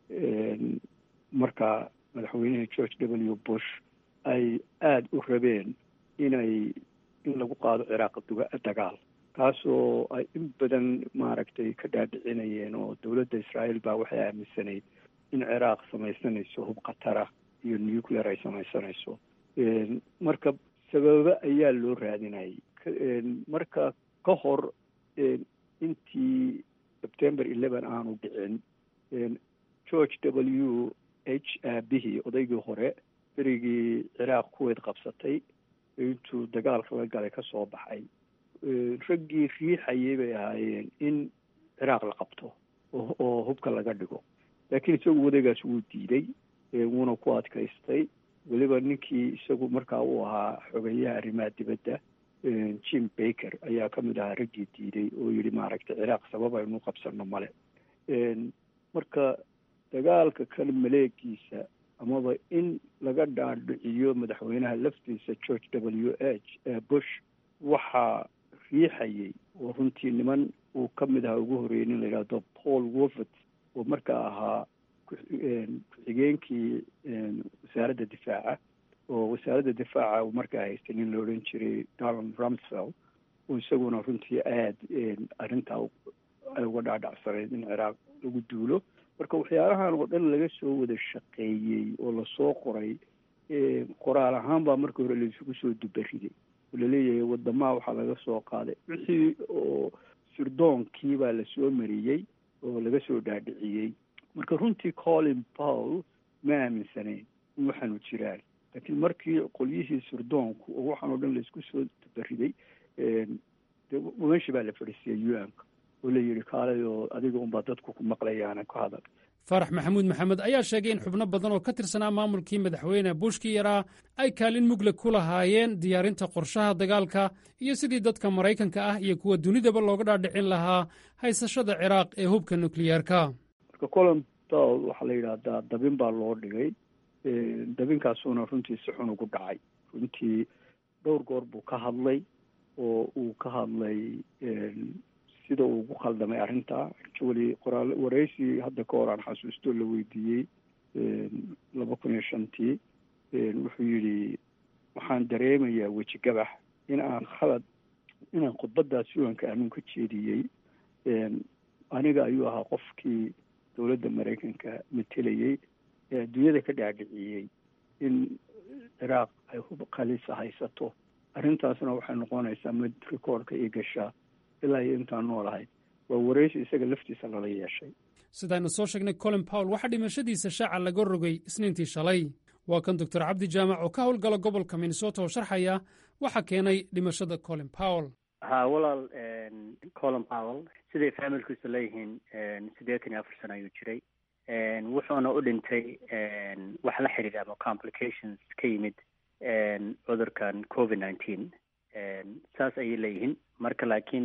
[SPEAKER 13] markaa madaxweynihii george w bush ay aada u rabeen inay in lagu qaado ciraaq dagaal kaasoo ay in badan maaragtay ka dhaadhicinayeen oo dowladda israa'iil baa waxay aaminsanayd in ciraaq samaysanayso hub khatara iyo nuclear ay samaysanayso marka sababo ayaa loo raadinayay marka ka hor intii september eleven aanu dhicin george w h aabihii odaygii hore berigii ciraaq kuweyd qabsatay intuu dagaalka la galay ka soo baxay raggii riixayay bay ahaayeen in ciraaq la qabto oo hubka laga dhigo laakiin isagu wadagaas wuu diiday wuuna ku adkaystay weliba ninkii isagu markaa uu ahaa xogeyaha arrimaha dibadda jim baker ayaa ka mid ahaa raggii diiday oo yidhi maaragtay ciraaq sabab aynu qabsano male marka dagaalka kale maleegiisa amaba in laga dhaadhiciyo madaxweynaha laftiisa george w h bush waxaa riixayay oo runtii niman uu ka mid ahaa ugu horreeyay nin la yidhahdo paul wolford oo markaa ahaa ku-xigeenkii wasaaradda difaaca oo wasaaradda difaaca uu markaa haystay nin la odhan jiray donald rumsfeld oo isaguna runtii aada arrintaa ay uga dhaadhacsanayd in ciraaq lagu duulo marka waxyaalahan oo dhan laga soo wada shaqeeyey oo lasoo qoray qoraal ahaan baa marka hore laisugu soo dubariday oo laleeyahay wadamaha waxaa laga soo qaaday wixii oo sirdoonkii baa lasoo mariyey oo laga soo dhaadhiciyey marka runtii colin paul ma aaminsanayn in waxaanu jiraan laakiin markii qolyihii sirdoonku oo waxaan oo dhan laisku soo dubariday meeshii baa la fadhiisiyay u n-ka oo la yidhi kaalay oo adiga unbaa dadku ku maqlayaana ku hadal
[SPEAKER 12] faarax maxamuud maxamed ayaa sheegay in xubno badan oo ka tirsanaa maamulkii madaxweyne bushkii yaraa ay kaalin mugle ku lahaayeen diyaarinta qorshaha dagaalka iyo sidii dadka maraykanka ah iyo kuwa dunidaba looga dhaadhicin lahaa haysashada ciraaq ee hubka nukliyeerka
[SPEAKER 13] marka colin powell waxaa la yidhaahdaa dabin baa loo dhigay dabinkaasuna runtii si xun ugu dhacay runtii dhowr goor buu ka hadlay oo uu ka hadlay sida uu ugu khaldamay arrinta actually qoraal waraysi hadda ka hor aan xasuusto la weydiiyey laba kun iyo shantii wuxuu yidhi waxaan dareemayaa weji gabax in aan khalad inaan khudbadaas uanka aanun ka jeediyey aniga ayuu ahaa qofkii dowladda maraykanka matelayey ee adduunyada ka dhaadhiciyey in ciraaq ay hub khalisa haysato arrintaasna waxay noqonaysaa mid rikoorka io gashaa ilaa iyo intaan noolahay waa waraysi isaga laftiisa lala yeeshay
[SPEAKER 12] sidaaynu soo sheegnay colin powell waxaa dhimashadiisa shaaca laga rogay isniintii shalay waa kan doctor cabdi jaamac oo ka howlgala gobolka minnesota oo sharxaya waxa keenay dhimashada colin powell
[SPEAKER 14] ha walaal colin powell siday faamilkiisu leeyihiin siddeetan iyo afar sano ayuu jiray wuxuuna u dhintay wax la xidhiidha ama complications ka yimid cudurkan covid nineteen saas ayay leeyihiin marka laakiin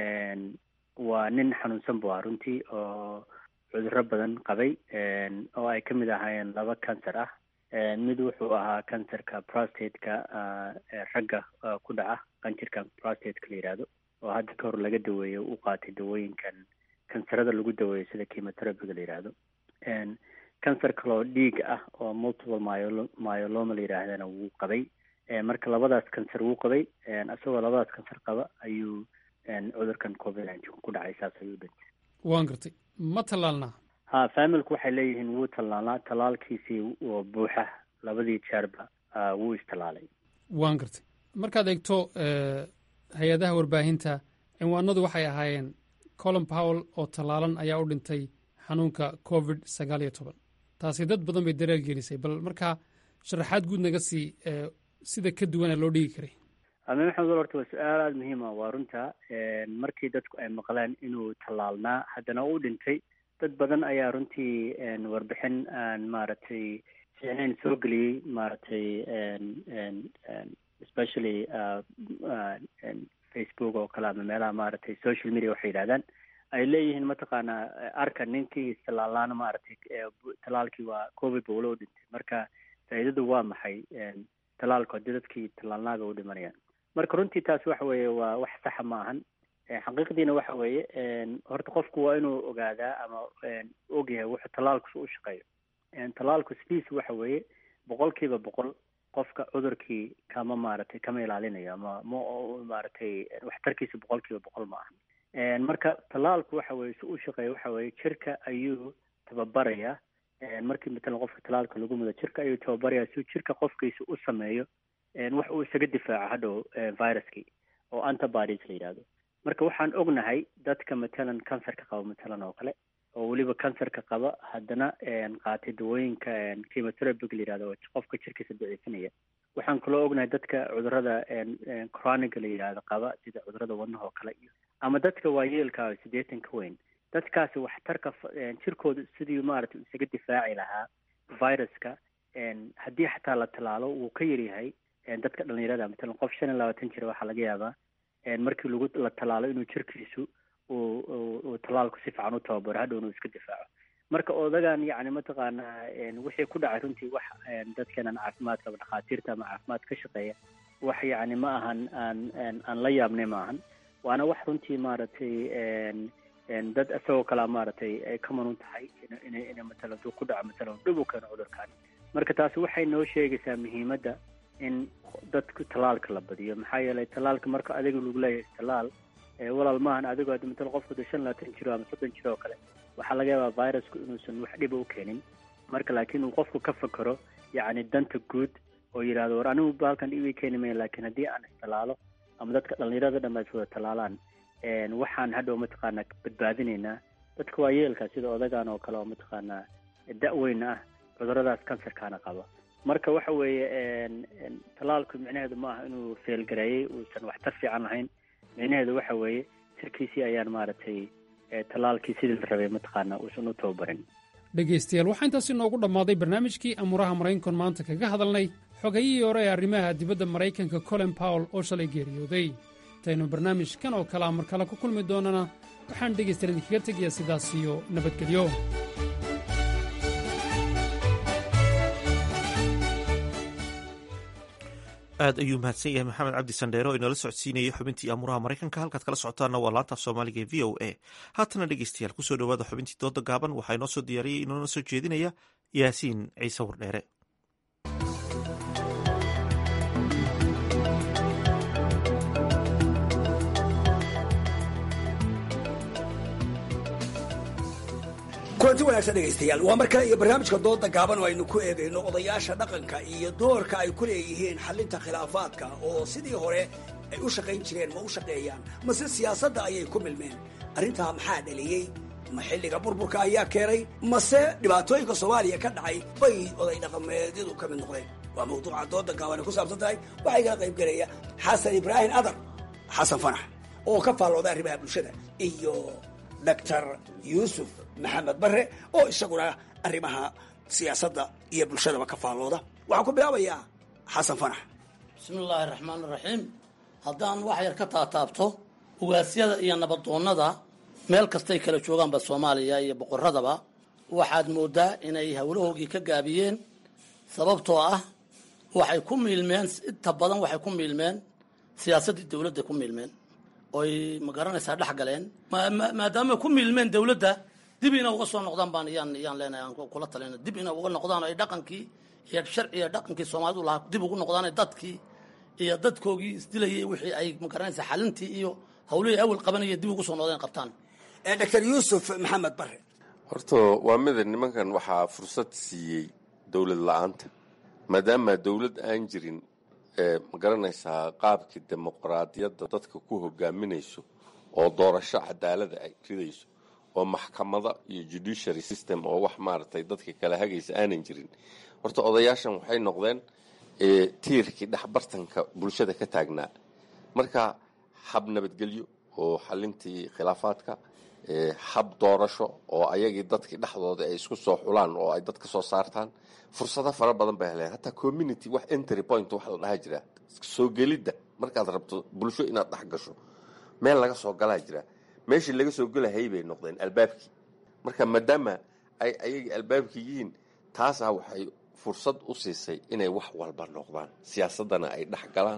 [SPEAKER 14] waa nin xanuunsan bu ah runtii oo cudurro badan qabay oo ay ka mid ahaayeen laba cancer ah mid wuxuu ahaa cancerka prostateka ragga ku dhaca qanjirka prostateka la yidhaahdo oo hadda ka hor laga daweeyo u qaatay dawooyinkan kansarada lagu daweeyo sida chemoterabiga la yidhaahdo cancer kaloo dhiig ah oo multiple myolo myoloma la yidhaahdana wuu qabay marka labadaas cancer wuu qabay isagoo labadaas cancer qaba ayuu cudurkan covid nineteen ku dhacay saas ayuu dhintay
[SPEAKER 12] waan gartay ma tallaalnaa
[SPEAKER 14] ha familku waxay leeyihiin wuu tallaalnaa tallaalkiisii oo buuxa labadii jeerba wuu istallaalay
[SPEAKER 12] waan gartay markaad eegto hay-adaha warbaahinta cinwaanadu waxay ahaayeen colin powell oo tallaalan ayaa u dhintay xanuunka covid sagaal iyo toban taasi dad badan bay dareel gelisay bal markaa sharaxaad guud naga sii sida ka duwana loo dhigi karay
[SPEAKER 14] amin maxamed wal horta waa su-aal aada muhiima waa runta markii dadku ay maqleen inuu tallaalnaa haddana u dhintay dad badan ayaa runtii warbixin aan maaragtay fiicnayn soo geliyey maaragtay especially facebook oo kale ama meelaha maaragtay social media waxay yidhahdaan ay leeyihiin mataqaanaa arka ninkii istallaalnaana maaragtay tallaalkii waa covid ba ula u dhintay marka faa'iidadu waa maxay tallaalku haddii dadkii tallaalnaaga u dhimanayaan marka runtii taas waxa weeye waa wax saxa ma ahan xaqiiqdiina waxa weeye horta qofku waa inuu ogaadaa ama ogyahay wuxuu tallaalku su u shaqeeyo tallaalku sidiisa waxa weeye boqol kiiba boqol qofka cudurkii kama maaragtay kama ilaalinayo ama ma maaragtay waxtarkiisa boqol kiiba boqol ma aha marka tallaalku waxa weye si u shaqeeya waxa weeye jirka ayuu tababaraya markii matalan qofka tallaalka lagu mudo jirka ayuu tababaraya si jirka qofkiisa u sameeyo wax uu isaga difaaco hadhow viruskii oo antibodies la yidhahdo marka waxaan ognahay dadka matalan cancerka qaba matalan oo kale oo weliba cancerka qaba haddana qaatay dawooyinka chemotherapy la yidhahdo oo qofka jirkiisa daciifinaya waxaan kaloo ognahay dadka cudurada chroniga la yidhahdo qaba sida cudurada wadnaha oo kale iyo ama dadka waayeelka siddeetan ka weyn dadkaasi waxtarka jirkooda sidii maaragtay isaga difaaci lahaa viruska haddii xataa la tallaalo wuu ka yaryahay dadka dhalinyarada matalan qof shan iyo labaatan jira waxaa laga yaabaa markii lagu la tallaalo inuu jirkiisu uu uu tallaalku si fiican u tababaro hadhowna uu iska difaaco marka odagan yacni mataqaanaa wixii ku dhacay runtii wax dadkeenan caafimaadka ama dhakhaatiirta ama caafimaad ka shaqeeya wax yacni ma ahan aan aan la yaabnay ma ahan waana wax runtii maaragtay dad isagoo kalea maaragtay ay ka manun tahay ina ina matalan duu ku dhaco matalan dhib u keeno cudurkaani marka taasi waxay noo sheegaysaa muhiimadda in dadku tallaalka la badiyo maxaa yeelay tallaalka marka adiga lagu leeyahay tallaal walaal maahan adigoo hadda matalan qofku da shan labaatan jiro ama soddon jiro oo kale waxaa laga yaabaa virusku inuusan wax dhiba u keenin marka laakiin uu qofku ka fakero yacni danta guud oo yidhahdo war anigu baalkan dhibi keeni maya laakiin haddii aan istallaalo ama dadka dhalinyarada dhan is wada tallaalaan waxaan hadhow mataqaanaa badbaadinaynaa dadka waayeelka sida odagan oo kale oo mataqaanaa da-weyn ah cuduradaas kansarkaana qaba marka waxa weeye tallaalku micnaheedu ma aha inuu feelgareeyey uusan waxtar fiican lahayn micnaheedu waxa weeye jirkiisii ayaan maaragtay tallaalkii sidii la rabay mataqaanaa uusan u tababarin
[SPEAKER 12] dhegaystayaal waxaa intaasi noogu dhammaaday barnaamijkii amuuraha maraykankan maanta kaga hadalnay xogayihii hore ee arrimaha dibadda maraykanka colin powell oo shalay geeriyooday intaynu barnaamijkan oo kalea mar kale ku kulmi doonana waxaan dhegaystayaal idinkaga tegayaa sidaas iyo nabadgelyo
[SPEAKER 1] aad ayuu mahadsan yahay maxamed cabdi sandheere oo inala socodsiinayay xubintii amuuraha maraykanka halkaad kala socotaanna waa laantaaf soomaaliga ee v o a haatana dhegeystayaal kusoo dhowaada xubintii dooda gaaban waxaa inoo soo diyaariyey inoona soo jeedinaya yaasiin ciise wardheere
[SPEAKER 10] kulanti wanaagsan dhegaystayaal waa mar kale iyo barnaamijka dooda gaaban oo aynu ku eegayno odayaasha dhaqanka iyo doorka ay ku leeyihiin xalinta khilaafaadka oo sidii hore ay u shaqayn jireen ma u shaqeeyaan mase siyaasadda ayay ku milmeen arrintaa maxaa dhaliyey ma xilliga burburka ayaa keenay mase dhibaatooyinka soomaaliya ka dhacay bay oday dhaqameedyadu ka mid noqdeen waa mawduuca dooda gaaban ay ku saabsan tahay waxaa igala qayb gelaya xasan ibraahim adar xasan fanax oo ka faallooda arrimaha bulshada iyo doctor yuusuf maxamed bare oo isaguna arrimaha siyaasadda iyo bulshadaba ka faallooda waxaan ku bilaabayaa xasan fanax
[SPEAKER 15] bismi illaahi raxmaan iraxiim haddaan wax yar ka taataabto ugaasyada iyo nabadoonnada meel kastay kala joogaanba soomaaliya iyo boqoradaba waxaad moodaa inay howlahoogii ka gaabiyeen sababtoo ah waxay ku miilmeen inta badan waxay ku miilmeen siyaasaddii dowladda ku miilmeen oy ma garanaysaa dhex galeen maadaama ku miilmeen dowladda dib ina uga soo noqdaan baan yaan yaan leenahay aan kula talina dib ina uga noqdaan ay dhaqankii iyo sharciga dhaqankii soomaalidu lahaa dib ugu noqdaan dadkii iyo dadkoogii isdilayay wixii ay ma garanaysaa xalintii iyo hawlihii awal qabanaya dib ugu soo noqdeen qabtaan
[SPEAKER 10] doctor yuusuf maxamed bare
[SPEAKER 16] horta waa mida nimankan waxaa fursad siiyey dowlad la-aanta maadaama dowlad aan jirin ma garanaysaa qaabkii dimuqraadiyadda dadka ku hogaaminayso oo doorasho cadaalada ay ridayso oo maxkamada iyo judiciary system oo wax maaragtay dadka kala hagaysa aanan jirin horta odayaashan waxay noqdeen tiirkii dhexbartanka bulshada ka taagnaa marka hab nabadgelyo oo xalintii khilaafaadka hab doorasho oo ayagii dadkii dhexdooda ay isku soo xulaan oo ay dad ka soo saartaan fursado fara badan bay heleen hataa community wax entry point wax la dhaha jira soo gelidda markaad rabto bulsho inaad dhex gasho meel laga soo galaa jira meeshii laga soo gelahayay bay noqdeen albaabkii marka maadaama ay ayagii albaabkii yihiin taasaa waxay fursad u siisay inay wax walba noqdaan siyaasaddana ay dhex galaan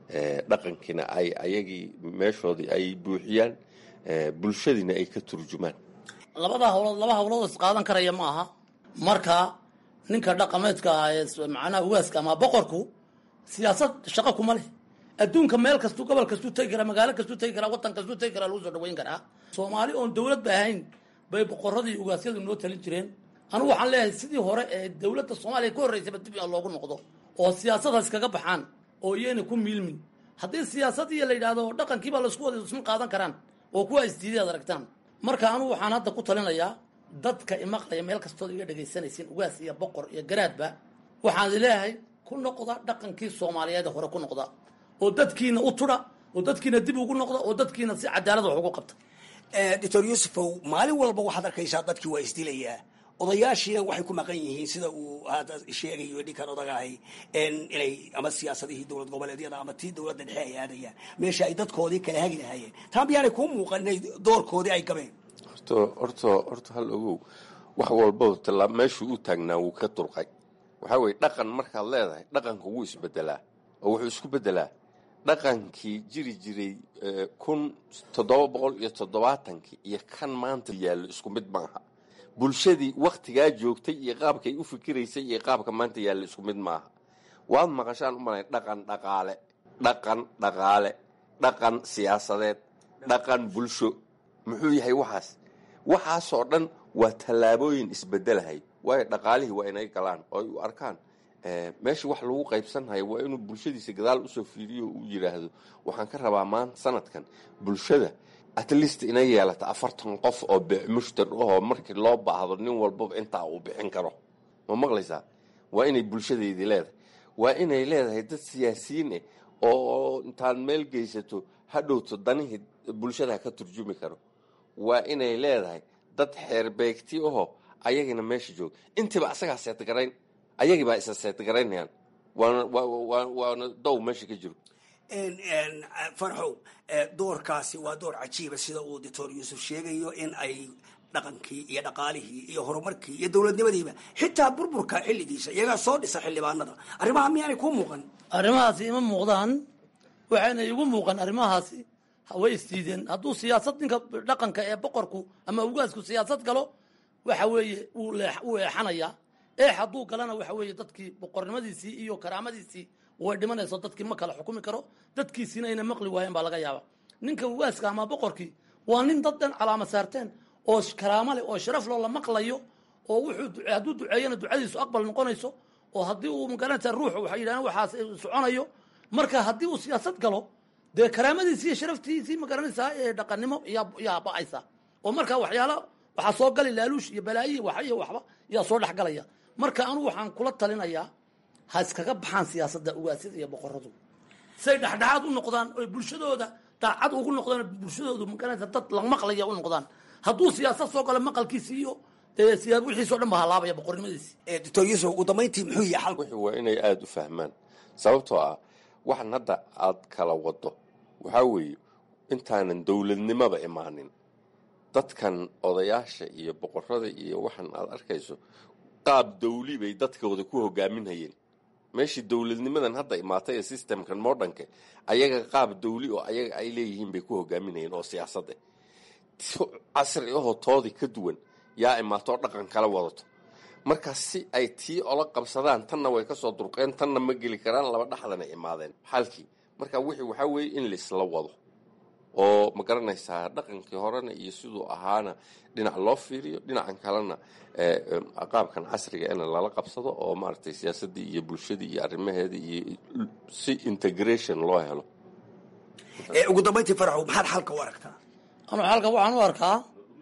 [SPEAKER 16] dhaqankiina ay ayagii meeshoodii ay buuxiyaan bulshadiina ay ka turjumaan
[SPEAKER 15] labada hawlood laba hawlood is qaadan karaya ma aha marka ninka dhaqameedka ah ee macnaha ugaaska ama boqorku siyaasad shaqo kuma leh adduunka meel kastuu gobol kastuu tegi karaa magaalo kastuu tegi karaa waddan kastuu tegi karaa lagu soo dhaweyn karaa soomaali oon dowlad ba ahayn bay boqoradii ugaasyadu noo talin jireen anigu waxaan leeyahay sidii hore ee dowladda soomaaliya ka horreysaba dib in loogu noqdo oo siyaasadaas kaga baxaan oo iyayna ku miilmin haddii siyaasadii la yidhaahdo dhaqankiibaa laisku wada isma qaadan karaan oo kuwa isdiiday ad aragtaan marka anigu waxaan hadda ku talinayaa dadka imaqlaya meel kastood iga dhegaysanaysiin ugaas iyo boqor iyo garaadba waxaan leeyahay ku noqda dhaqankii soomaaliyeed hore ku noqda oo dadkiina u tudha oo dadkiina dib ugu noqda oo dadkiina si cadaalad wax ugu qabta
[SPEAKER 10] doctor yuusufow maalin walba waxaad arkaysaa dadkii waa isdilayaa odayaashiina waxay ku maqan yihiin sida uu hadda sheegayo dhinkan odagahay inay ama siyaasadihii dowlad goboleedyada ama tii dowladda dhexe ay aadayaan meesha ay dadkoodii kala hagi lahaayeen taa miyaanay kuu muuqan inay doorkoodii ay gabeen
[SPEAKER 16] horto horto horta hal ogow wax walbaba tallaa meeshuu u taagnaa wuu ka durqay waxaa weeye dhaqan markaad leedahay dhaqanka wuu isbedelaa oo wuxuu isku bedelaa dhaqankii jiri jiray kun toddoba boqol iyo toddobaatankii iyo kan maanta yaallo isku mid maaha bulshadii waktigaa joogtay iyo qaabkay u fikiraysay iyo qaabka maanta yaalla isku mid maaha waad maqashaan u malay dhaqan dhaqaale dhaqan dhaqaale dhaqan siyaasadeed dhaqan bulsho muxuu yahay waxaas waxaasoo dhan waa tallaabooyin isbedelahay waayo dhaqaalihii waa inay galaan oo ay u arkaan meesha wax lagu qaybsanhayo waa inuu bulshadiisa gadaal usoo fiiriyo uu yidhaahdo waxaan ka rabaa maanta sanadkan bulshada at least inay yeelata afartan qof oo mushtar ahoo markii loo baahdo nin walbaba intaa uu bixin karo ma maqlaysaa waa inay bulshadeydii leedahay waa inay leedahay dad siyaasiyiin ah oo intaad meel geysato hadhowto danihii bulshada ka turjumi karo waa inay leedahay dad xeerbeegti ahoo ayagina meesha jooga intiiba asagaa seetgarayn ayagii baa isa seetgaraynayaan waana waana dow meesha ka jiro
[SPEAKER 10] farxow doorkaasi waa door cajiiba sida uu doctor yuusuf sheegayo in ay dhaqankii iyo dhaqaalihii iyo horumarkii iyo dowladnimadiiba xitaa burburka xilligiisa iyagaa soo dhisa xildhibaanada arrimaha miyaanay kuu muuqan
[SPEAKER 15] arrimahaasi ima muuqdaan waxayna igu muuqan arrimahaasi way isdiideen hadduu siyaasad ninka dhaqanka ee boqorku ama ugaasku siyaasad galo waxa weeye wuu eexanayaa eex hadduu galana waxa weeye dadkii boqornimadiisii iyo karaamadiisii way dhimanayso dadkii ma kala xukumi karo dadkiisiina ayna maqli waayeen baa laga yaaba ninka ugaaska ama boqorkii waa nin dad dhan calaama saarteen oo karaamo leh oo sharaf loo la maqlayo oo wuxuu hadduu duceeyana ducadiisu aqbal noqonayso oo haddii uu magaranaysa ruuxu waxay yidhahdeen waxaas soconayo marka haddii uu siyaasad galo dee karaamadiisii iyo sharaftiisii magaranaysaa ee dhaqannimo yaa ba-aysa oo marka waxyaala waxaa soo gali laaluush iyo balaayi wax iyo waxba yaa soo dhexgalaya marka anugu waxaan kula talinayaa ha iskaga baxaan siyaasadda ugaasyada iyo boqoradu say dhexdhexaad u noqdaan oy bulshadooda daacad ugu noqdaan bulshadoodu magaranaysa dad la maqlaya u noqdaan hadduu siyaasad soo galo maqalkiisi iyo wixiisoo dhan ba halaabaya boqornimadiisi
[SPEAKER 10] doctor yuusuf ugu dambayntii muxuu yahay xalku
[SPEAKER 16] wixii waa inay aada u fahmaan sababtoo ah waxan hadda aad kala wado waxaa weeye intaanan dowladnimaba imaanin dadkan odayaasha iyo boqorada iyo waxan aad arkayso qaab dawli bay dadkooda ku hogaaminhayeen meeshii dowladnimadan hadda imaatay ee systemkan modernka ayaga qaab dawli oo ayaga ay leeyihiin bay ku hogaaminayeen oo siyaasadda casri ahoo toodii ka duwan yaa imaatoo dhaqan kala wadato marka si ay tii ola qabsadaan tanna way kasoo durqeen tanna ma geli karaan laba dhaxdana imaadeen xalkii marka wixii waxaa weeye in laisla wado oo ma garanaysaa dhaqankii horena iyo siduu ahaana dhinac loo fiiriyo dhinacan kalena qaabkan casriga in lala qabsado oo maaragtay siyaasaddii iyo bulshadii iyo arrimaheedii iyo si integration loo helo
[SPEAKER 10] ugu dambayntii faraxow maxaad xalka u aragtaa
[SPEAKER 15] anu xalka waxaan u arkaa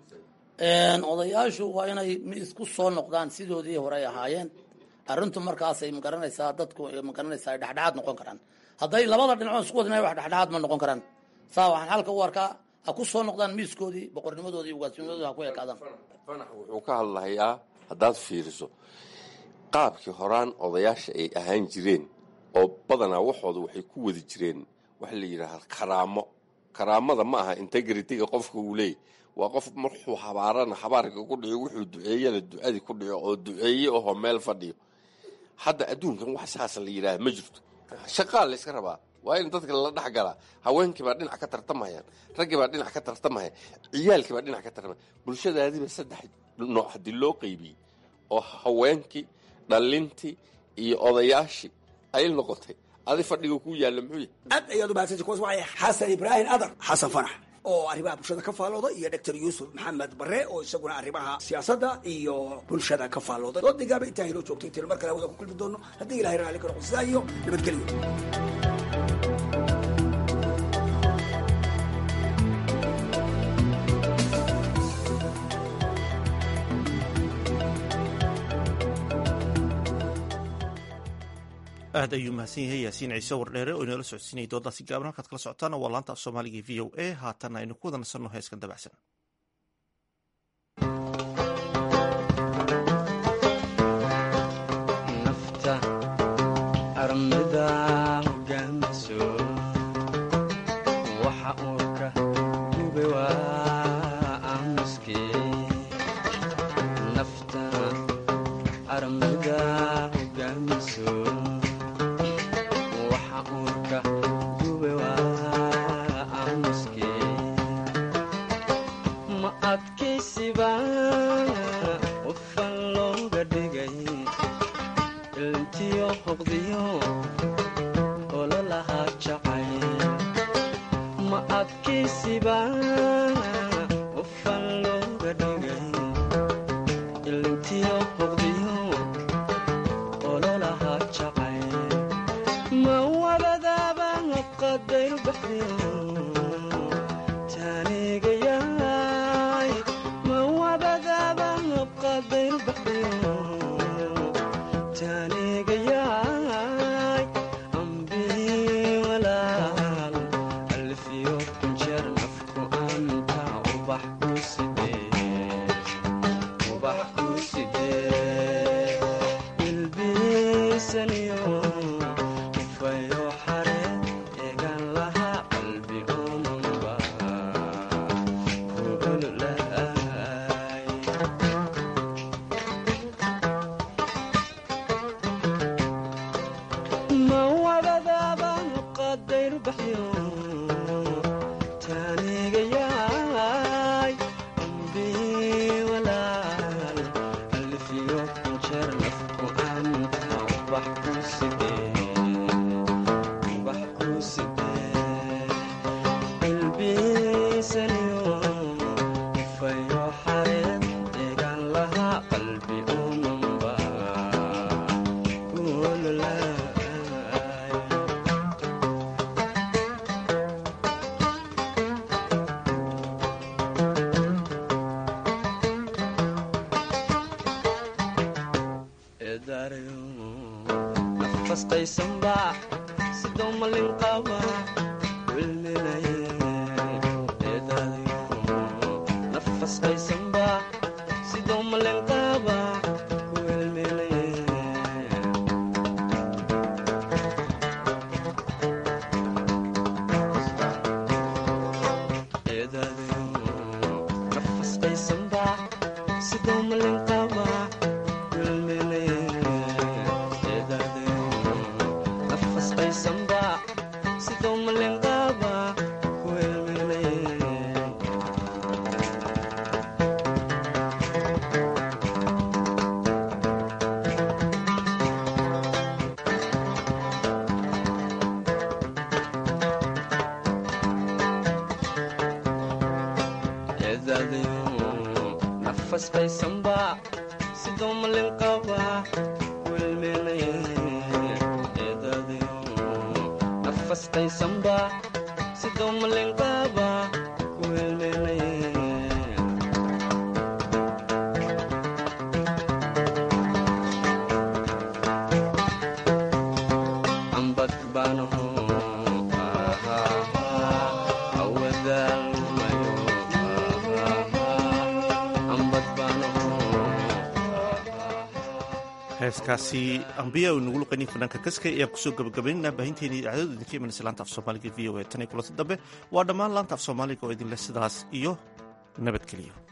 [SPEAKER 15] odayaashu waa inay isku soo noqdaan sidoodii hore ay ahaayeen arrintu markaasay magaranaysaa dadku magaranaysaa ay dhexdhexaad noqon karaan hadday labada dhinacood isku wadnay wax dhexdhexaad ma noqon karaan saa waxaan xalka u arkaa ha ku soo noqdaan miiskoodii boqornimadoodii ugaasnimadoodii ha ku ekaadaan
[SPEAKER 16] fanax wuxuu ka hadlahayaa haddaad fiiriso qaabkii horaan odayaasha ay ahaan jireen oo badanaa waxooda waxay ku wadi jireen waxa la yidhaahaa karaamo karaamada ma aha integrityga qofka uu leeyay waa qof marxuu habaarana habaarka ku dhico wuxuu duceeyana ducadii ku dhico oo duceeye ahoo meel fadhiyo hadda adduunkan wax saasa la yidhaaha ma jirto shaqaa la yska rabaa waa in dadka lala dhex galaa haweenkii baa dhinac ka tartamayaan raggii baa dhinac ka tartamaya ciyaalkii baa dhinac ka tartamaya bulshadaadiiba saddex nooc haddii loo qeybiyey oo haweenkii dhalintii iyo odayaashii ay noqotay adi fadhiga ku yaalla muxuu yahay
[SPEAKER 10] aad ayaad u mahadsantay kuwaas waxay xasan ibraahim adar xasan fanax oo arrimaha bulshada ka faallooda iyo doctor yuusuf maxamed bare oo isaguna arrimaha siyaasadda iyo bulshada ka faallooda oo digaaba intaa inoo joogtay tiro mar kale wada ku kulmi doono haddii ilahay raalli ka noqo sidaa iyo nabadgelyo
[SPEAKER 1] aad ayuu mahadsan yahay yaasiin ciise wardheere oo inoola socodsiinayay doodaasi gaaban halkaad kala socotaana waa laanta af soomaaliga v o a haatanna aynu ku wada nasanno heeskan dabacsan
[SPEAKER 17] nafta armida hogaamiso waxa uurka gube waa aamuske nafta armida hogaamiso waxa uurka gube waa aamuske ma adkaysiba qofan looga dhigay ilntiyo hoqdiyo ololahaa jacay ma adkaysiba qofan looga dhigay ilntiyo hoqdiyo ololahaa jacay ma wabadaaba qadayr baxdiyo taanigayaay ma wabadaaba qadayr baxdiyo taanigayaay ambii walaal alfiyo kunjeer nafku anta ubax ku sidee ubax ku sidee ilbiisaniyo ufayo xare eegan lahaa qalbi omanba ku ololaay ma wabadaaba qadayr baxyo taanigayaay ambii walaal alfiyo kunjeer nafku anta ubax ku sidee ubax ku sidee ilbiisaniyo ufayo xareed eegan lahaa qalbi omanba ku ololaay eedaarayo nafas qaysanba sidoo malin qaba wilminaye eedaarayo nafas qaysanba sidoo malin qaba wilminaye eedaarayo nafas qaysanba sidoo malin qaba wilminaye eedaarayo nafas qaysanba sidoo malin qaba wilminaye eedaadayo nafas qaysanba sidoo malin qaba wilminaye eedaadayo nafas qaysanba sidoo malin qaba wilminaye ambad baanaho awadaalmayo ambad baanaho
[SPEAKER 1] heeskaasi ambiya u nagu luqaynin fanaanka kaska ayaan kusoo gabagabaynana baahinteena idaacadooda idinka imanaysa laanta af soomaaliga v o a tan iyo kulanti dambe waa dhammaan laanta af soomaaliga oo idinleh sidaas iyo nabadgeliyo